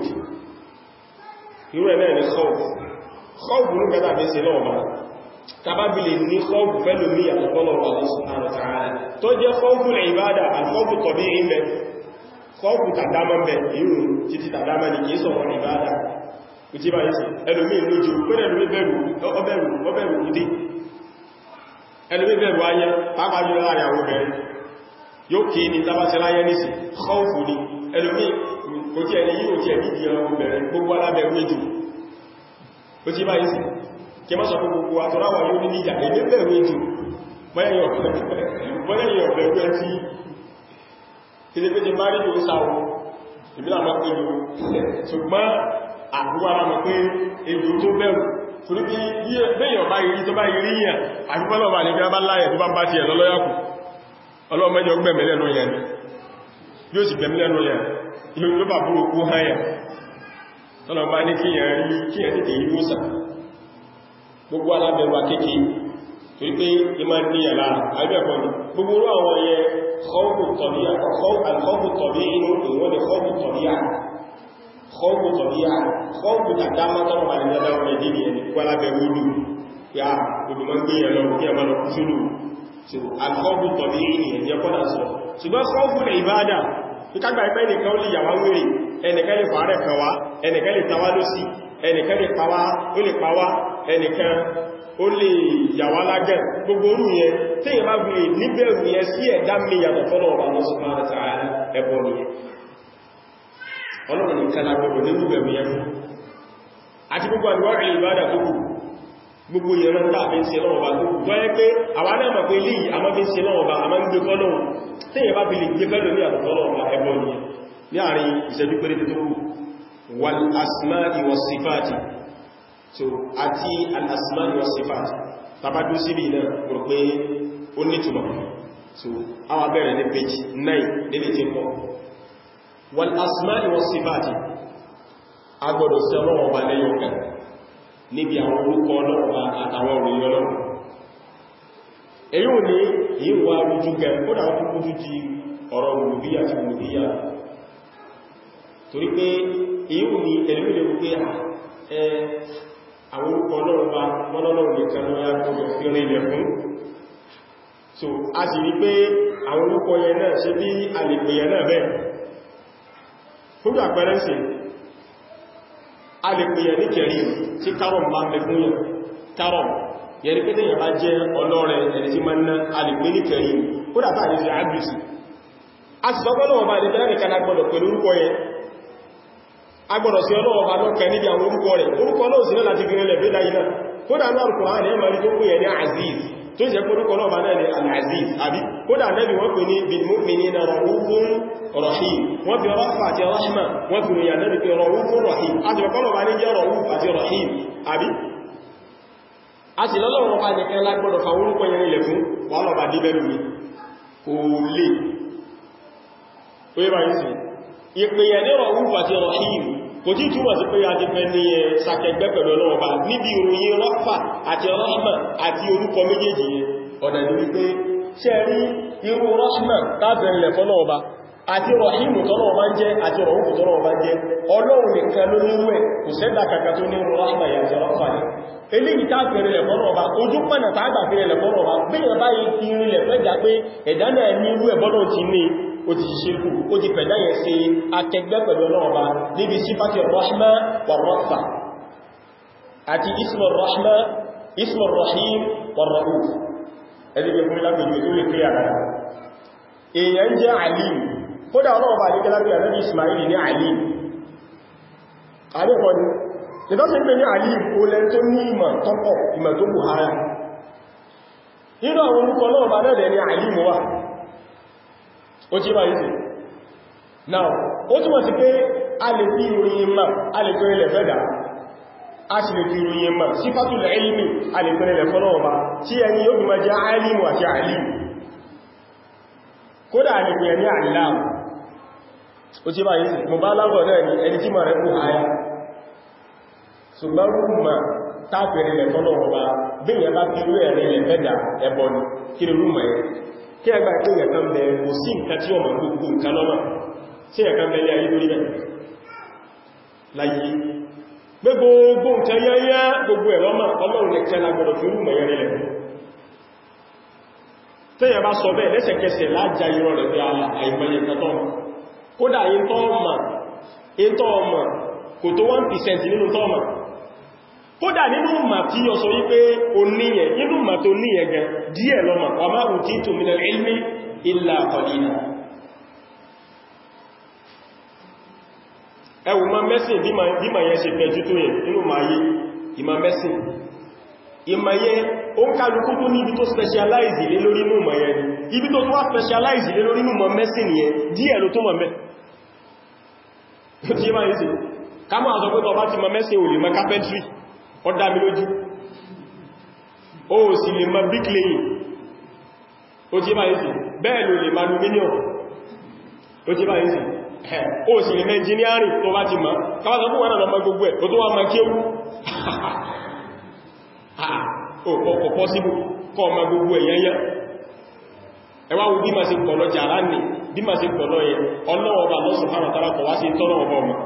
irú ẹ̀ náà ni khawf khawf ní kẹta fi ṣe náà bá tàbábi lè ní khawf fẹ́lò mí ìyàtọ̀ fọ́nà ọba subhanahu wa ta'ala tó jẹ́ khawfu ìbádà al-khawfu tabi'i mẹ́ khawfu tàdámọ́ mẹ́ irú títí tàdámọ́ ni kìí sọ̀rọ̀ ìbádà ìtí bá yìí ẹlòmí lójú pẹ́lẹ̀ ẹlòmí bẹ̀rù ọbẹ̀rù ọbẹ̀rù ìdí ẹlòmí bẹ̀rù ayẹ́ pàápàá jùlọ láàrin àwọn obìnrin yóò kí ní tàbátí láyé nìsì khawfu ni ẹlòmí kò tí ẹni yíò tí ẹni ìdíyàn obìnrin gbogbo alábẹ̀rù méjì ó tí bá yìí sí kí má sọ fún gbogbo àtọ́ráwà yóò ní níjà èdè bẹ̀rù méjì mọ́lẹ́yìn ọ̀bẹ̀rù ẹ tí ilé pé ti má rí yóò sáwọ́ ìbílà mọ́ pé yóò ṣùgbọ́n àgbúwà ara mọ̀ pé ejò tó bẹ̀rù torí pé bẹ́yàn bá yìí tó bá yìí ríyàn àti pọ́lọ̀bà ní gbá bá láyẹ̀ tó bá bá ti ẹ̀ lọ́lọ́yàkù ọlọ́mọjọ gbẹ̀mẹ̀lẹ́nu yẹn yóò sì gbẹ̀mẹ̀lẹ́nu yẹn ilé ló bà búrò kú háyà tọ́lọ̀ bá ní kí yẹn rí kí yẹn tètè yí wósà gbogbo alábẹ̀wà kéèké torí pé ìmá ní ẹ̀lá àìbẹ̀kọ́ ni gbogbo orú àwọn yẹ kọ́ọ̀kù tọ̀bí inú ìwọ́n ni kọ́ọ̀kù tọ̀bí kọ́ọ̀kù tọ̀bíyà kọ́ọ̀kù tàdámá tọ́rọ wà ní ẹ̀dá ọmọ ìdí ẹni kú alábẹ̀rẹ̀ odò ya odò máa ń gbé ẹ̀lọ kí ẹmà lọ kú sólù so alkọ́ọ̀kù tọ̀bíyà ní ẹ̀jẹ́ kọ́nà sọ ṣùgbọ́n kọ́ọ̀kù rẹ̀ ìbádà ìkágbà ẹgbẹ́ nìkan ó lè yàwá wèrè ẹnìkan lè fàárẹ̀ kan wá ẹnìkan lè tawá lọ́sí ẹnìkan lè pàwá ó lè pàwá ẹnìkan ó lè yàwá lágẹ̀ gbogbo orú yẹn tí ìyẹn bá gbé níbẹ̀rù yẹn sí ẹ̀dá mi yàtọ̀ fọ́nà ọ̀rọ̀ àwọn sọ́mọ́ àti ẹbọ nìyẹn ọlọ́run nìkan lágbọ́dọ̀ nínú ẹ̀mí ẹ̀fún àti gbogbo àríwárí ìbádà tó kù gbogbo ìran tàbí ṣe lọ́wọ́ bá tó kù tó ẹ́ pé àwọn náà mọ̀ pé lè àmọ́ bí ṣe lọ́wọ́ bá àmọ́ ń gbé fọ́lọ́run tí èyẹ bá fi lè gbé fẹ́lò ní àtọ̀tọ̀lọ́wọ́ ẹbọ ni ní àárín ìṣẹ́jú péré tó kù wal asma'i was sifati so àti al asma'i was sifati tàbájú síbi náà rò pé ó nítumọ̀ so àwọn bẹ̀rẹ̀ ní page 9 nílé tí kọ́ wal asma'i was sifati agbọ́dọ̀ sí ọlọ́wọ́ bá lẹ́yọ kan níbi àwọn orúkọ ọlọ́wọ́ àtàwọn òròyìn ọlọ́wọ́ èyí ò ní èyí wà rújú gẹ ó dà ó kúrú ti ọ̀rọ̀ olùbíyà ti olùbíyà torí pé èyí ò ní ẹlẹ́mìlẹ̀ wípé àwọn orúkọ ọlọ́wọ́ bá mọ́lọ́lọ́wọ́ nìkan ló yá gbọ́dọ̀ fi rin ilẹ̀ fún so a sì rí pé àwọn orúkọ yẹn náà ṣe bí àlèpè yẹn náà bẹ́ẹ̀ fún àpẹẹrẹ sí a lè pè yẹn ní kẹrí tí kárọ̀m bá mẹ fún yẹn kárọ̀m yẹni pé tẹ́yàn bá jẹ́ ọlọ́rẹ̀ ẹni tí máa ń ná a lè pè ní kẹrí ó dàtà ní sí àbìsì a sì sọ́gbọ́n lọ́wọ́ bá ní tẹ́lá nìkan agbọ́dọ̀ pẹ̀lú orúkọ yẹn agbọ́dọ̀ sí ọlọ́wọ́ bá lọ́kẹ níbi àwọn orúkọ rẹ̀ orúkọ náà sí náà láti fi rẹ̀ lẹ́fẹ́ dáyìí náà kódà náà kò hàn ẹ̀mà rí tó pè yẹn ní aziz tó jẹ́ orúkọ náà bá náà ní al-aziz àbí kódà nẹ́bí wọ́n pè ní bil mu'minina ra'ufun rahim wọ́n fi rọ́fà àti rahma wọ́n fi rìyà nẹ́bí pé ra'ufun rahim a ti kọ́lọ̀ bá ní jẹ́ ra'uf àti rahim àbí a sì lọ́lọ́wọ́ bá nìkan lágbọ́dọ̀ fa orúkọ yẹn ilẹ̀ fún wà lọ́ba dé bẹ́rù mi kò lè ó yẹ́ bá yìí sí ìpèyẹ̀ ní ra'uf àti rahim kò tí túnmọ̀ sí pé a ti fẹ́ ní ẹ sàkẹgbẹ́ pẹ̀lú ọlọ́ọ̀bá níbi ìròyìn rọ́fà àti rahma àti orúkọ méjèèjì yẹn ọ̀nà ní wípé ṣe rí irú rahma tábẹ̀rẹ̀ ilẹ̀ fọ́lọ́ọ̀bá àti rahimu tọ́lọ́ọ̀bá ń jẹ́ àti rọ̀húkù tọ́lọ́ọ̀bá ń jẹ́ ọlọ́run nìkan ló nírú ẹ̀ kò sẹ́dà kàkà tó nírú rahma yàtọ̀ rọ́fà ní eléyìí tábẹ̀rẹ̀ ilẹ̀ fọ́lọ́ọ̀bá ojú pẹ̀nà tàgbàfẹ́ ilẹ̀ fọ́lọ́ọ̀bá bí i bá yìí ti rí ilẹ̀ fẹ́jà pé ẹ̀dá náà ní irú ẹ̀bọ́lọ́ ti ní ó ti ṣíkú ó ti pẹ̀dá yẹ sí akẹgbẹ́ pẹ̀lú ọlọ́ọ̀bá níbi sífàtí rahma wà rọ́fà àti ismọ̀ rahma ismọ̀ rahim wà ra'uf ẹdígbé fún lágbèjú tó lè pé àdára èèyàn jẹ́ alim kódà ọlọ́ọ̀bá ní kẹlábí àdábí ismaili ní alim àdẹ́kọ́ ni ìdọ́sí pé ní alim ó lẹ́ tó ní ìmọ̀ tọ́pọ̀ ìmọ̀ tó bù hara nínú àwọn orúkọ ọlọ́ọ̀bá náà ní alim wà ó jí bá yìí sí now ó túnmọ̀ sí pé a lè fi ìròyìn mọ̀ a lè fẹ́ ilẹ̀ fẹ́dà a sì lè fi ìròyìn mọ̀ sífàtù ilmi a lè fẹ́ ilẹ̀ fọ́lọ́wọ́ bá tí ẹni yóò bí ma jẹ́ alimu àti alimu kódà a lè fi ẹni alimu ó tí bá yìí sí mo bá lábọ̀ náà ni ẹni tí ma rẹ̀ kú àyà ṣùgbọ́n rúmà tápẹ̀rẹ̀ ilẹ̀ fọ́lọ́wọ́ bá bí ìyẹn bá fi rú ẹ̀rẹ̀ ilẹ̀ fẹ́dà ẹbọ ni kí ni rúmà ẹ̀ kí ẹgbà ìpínyẹ̀ kan bẹ̀rẹ̀ kò sí nǹkan tí ọmọ gbogbo nǹkan lọ́mà tí ẹ̀kan bẹ̀lẹ̀ ayé lórí bẹ̀ láyé gbogbo nǹkan yányá gbogbo ẹ̀rọ máa ọlọ́run nìkan lágbọ́dọ̀ fi rú mẹ̀yẹn rẹ̀ tẹ́yẹ bá sọ bẹ́ẹ̀ lẹ́sẹ̀kẹsẹ̀ lájá irọ́ rẹ̀ pé àìmọye kẹtọ́ kódà ìntọ́ ọmọ kò tó 1% nínú tọ́ọ̀mà kódà nínú mà tí yọ sọ wípé o níyẹn nínú mà tó níyẹn gan díẹ̀ lọ́mà wà máa rùn tí tó minal ilmi illa qalila ẹwù ma mẹ́sìn bí ma yẹn ṣe pẹ̀jú tó yẹ nínú ma yé ìmá mẹ́sìn ìmá yẹ o ń kálukú tó ní ibi tó specialize lé lórí inú ma yẹ ni ibi tó tó wá specialize lé lórí inú ma mẹ́sìn yẹ díẹ̀ ló tó ma mẹ́ tí ma yẹ sí ká máa sọ pé tọba ti ma mẹ́sìn ò lè ma carpentry ó dá mi lójú ó sì lè ma bricklaying ó tí ma yẹ sí bẹ́ẹ̀ ló lè ma aluminium ó tí ma yẹ sí ó sì lè mẹ́ engineering tó bá ti mọ̀ káwàtà fún wọn náà gbogbo ẹ̀ tó tó wá ma kéwú ọ̀pọ̀ pọ́síbù kọ́ ọmọ gbogbo ẹ̀yẹnyẹ ẹwà wo bí ma ṣe pọ̀lọ jàrá nì bí ma ṣe pọ̀lọ yẹ ọlọ́ọ̀bà lọ́sùn fara tara kọ̀ wá sí tọ́rọ ọmọ ọmọ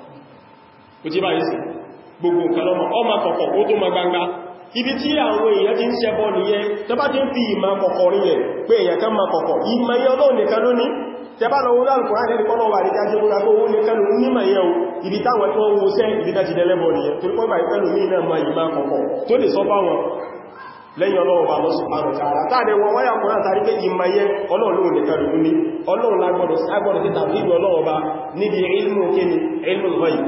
kò tí bá yìí sí gbogbo nǹkan lọ́mọ ọmọ kọ̀kọ̀ ó tó ma gbangba ibi tí àwọn èèyàn ti ń ṣẹbọ nìyẹn tó bá ti ń fi ìmọ̀ kọ̀kọ̀ rí ẹ̀ pé èèyàn kan ma kọ̀kọ̀ ìmọ̀ yẹ ọlọ́ọ̀ nìkan lónìí tẹbá lọ wọ́n alùkùnrin àti ẹ̀kọ́ náà wà ní káṣẹ́ múra tó wọ́n ní kẹlù nímọ̀ yẹ o ibi táwọn tí wọ́n wo sẹ́ ibi tá ti dẹ́lẹ́bọ̀ nìyẹn tó pọ́ bá ìpẹ́lù mí náà máa yìí máa kọ̀kọ̀ tó lè sọ bá wọn lẹ́yìn ọlọ́run bá lọ́sùn àrùn tààrà táàdẹ wọn wáyà kùnrin àtàrí pé ìmọ̀ yẹ ọlọ́run ní kẹlù ní ọlọ́run lágbọ́dọ̀ agbọ́dọ̀ ti tàbí ìlú ọlọ́run bá níbi ilmù kíni ilmù lọ́yìn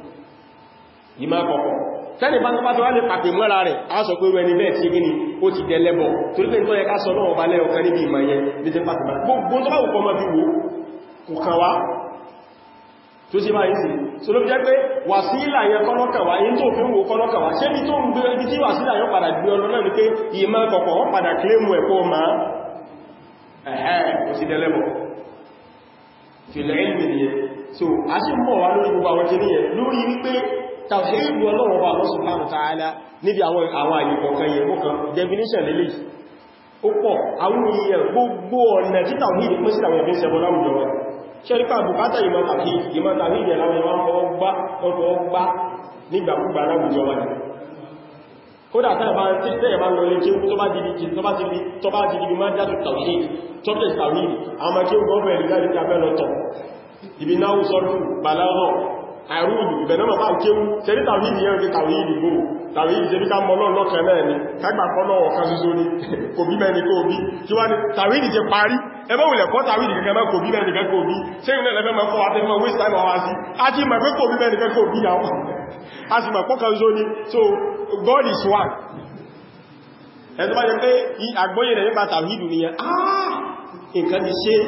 ìmọ̀ kọ̀kọ̀ tẹ́lẹ̀ bá tọ́bá tó wá lè pàpè mọ́ra rẹ̀ a sọ pé ẹni bẹ́ẹ̀ tí gíní ó ti dẹ̀lẹ́bọ̀ torí pé nítorí ká sọ náà ọba lẹ́ọ̀kan níbi ìmọ̀ yẹn ní ti pàpè mọ́ra gbogbo tó bá wùkọ́ mọ́ bí wo kò kàn wá tó sí máa ń sí so ló fi jẹ́ pé wàsílà yẹn kọ́lọ́kàwá yí tó fi ń wo kọ́lọ́kàwá ṣé bí tó ń gbé ibi tí wàsílà yẹn padà gbé ọlọ́ náà ni pé ìmọ̀ kọ̀kọ̀ wọ́n padà kílẹ̀mù ẹ̀kọ́ ma ẹ̀hẹ́ kò sí dẹ́lẹ́bọ̀ fìlẹ̀ ìlú so a sì mọ̀ wá lórí gbogbo àwọn kìíní yẹn lórí wípé tàwíìdù ọlọ́run bá Allah subhanahu wa ta'ala níbi àwọn àwọn àyíkọ̀ kan yẹ mọ́kan definition lélẹ̀ ó pọ̀ àwọn èèyàn gbogbo ọ̀nà tí tàwíìdù pín sí àwọn ẹ̀fẹ́ ìṣẹ́bọ̀ láwùjọ wọn ṣẹ́ríkà bùkátà ìmọ̀ tàbí ìmọ̀ tàbí ìdẹ̀ láwọn ẹwà ọkọ̀ gbá nígbàkúgbà láwùjọ wọn kódà tẹ́ẹ̀ bá lọ lé kí tó bá dìdì tó bá dìdì tó bá dìdì máa jásù tàwíìd tọ́pẹ̀ tàwíìd àwọn kí ó gọ́ọ̀bẹ̀ ìrìnlẹ̀ tí a fẹ́ lọ tọ̀ ibi náà sọ́rọ̀ bàláwọ̀ àrùn ìbẹ̀nàmà bá kéwú tẹ́rí tàwíìdì yẹn fi tàwíìdì gbò tàwíìdì jẹ́ bí ká mọ́lọ́ lọ́kẹ̀ náà ni kágbà pọ́lọ́ ọ̀kan ṣoṣo ní kò bí mẹ́ni kò bí tí wá ní tàwíìdì jẹ parí ẹgbẹ́ òlẹ̀ kọ́ tàwíìdì kẹ́kẹ́ mẹ́ kò bí mẹ́ni kẹ́ kò bí ṣe ìrìnlẹ̀ lẹ́fẹ́ mọ́ fọ́ àti mọ́ waste time hours a ti mọ̀ pé kò bí mẹ́ni kẹ́ kò bí yàwó a sì mọ̀ pọ́kan ṣoṣo ní so God is one ẹ̀tọ́ bá jẹ́ pé àgbóyè rẹ̀ nípa tàwíìdì nìyẹn ah nǹkan ti ṣe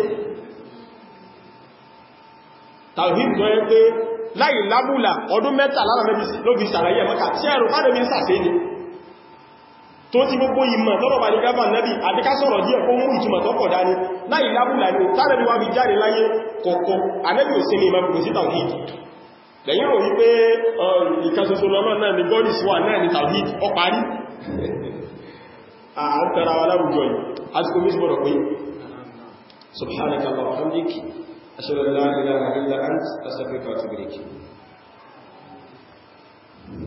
tàwíìdì tó yẹ pé láì lábúlà ọdún mẹ́ta lára ló fi sàlàyé ẹ̀mọ́ka tí ẹ̀rù káàdẹ̀ mi ń sàfẹ́ ni tó ti gbogbo ìmọ̀ tọ́rọ̀ bá ní gábà nẹ́bí àdíká sọ̀rọ̀ díẹ̀ kó mú ìtumọ̀ tọ́pọ̀ dání láì lábúlà ní tàbí wá fi jáde láyé kọ̀kọ́ anẹ́bí ò sí ní ìmọ̀ gbogbo sí tàwíìdì lẹ́yìn rò wípé ìkẹsọsọ lọ́nà náà ni god is one náà ni tàwíìdì ọ parí àtàrà wa láwùjọ yìí àti kò mísí bọ̀rọ̀ pé subhanaka Allahumma wa bihamdik ashhadu an la ilaha illa anta astaghfiruka wa atubu ilayk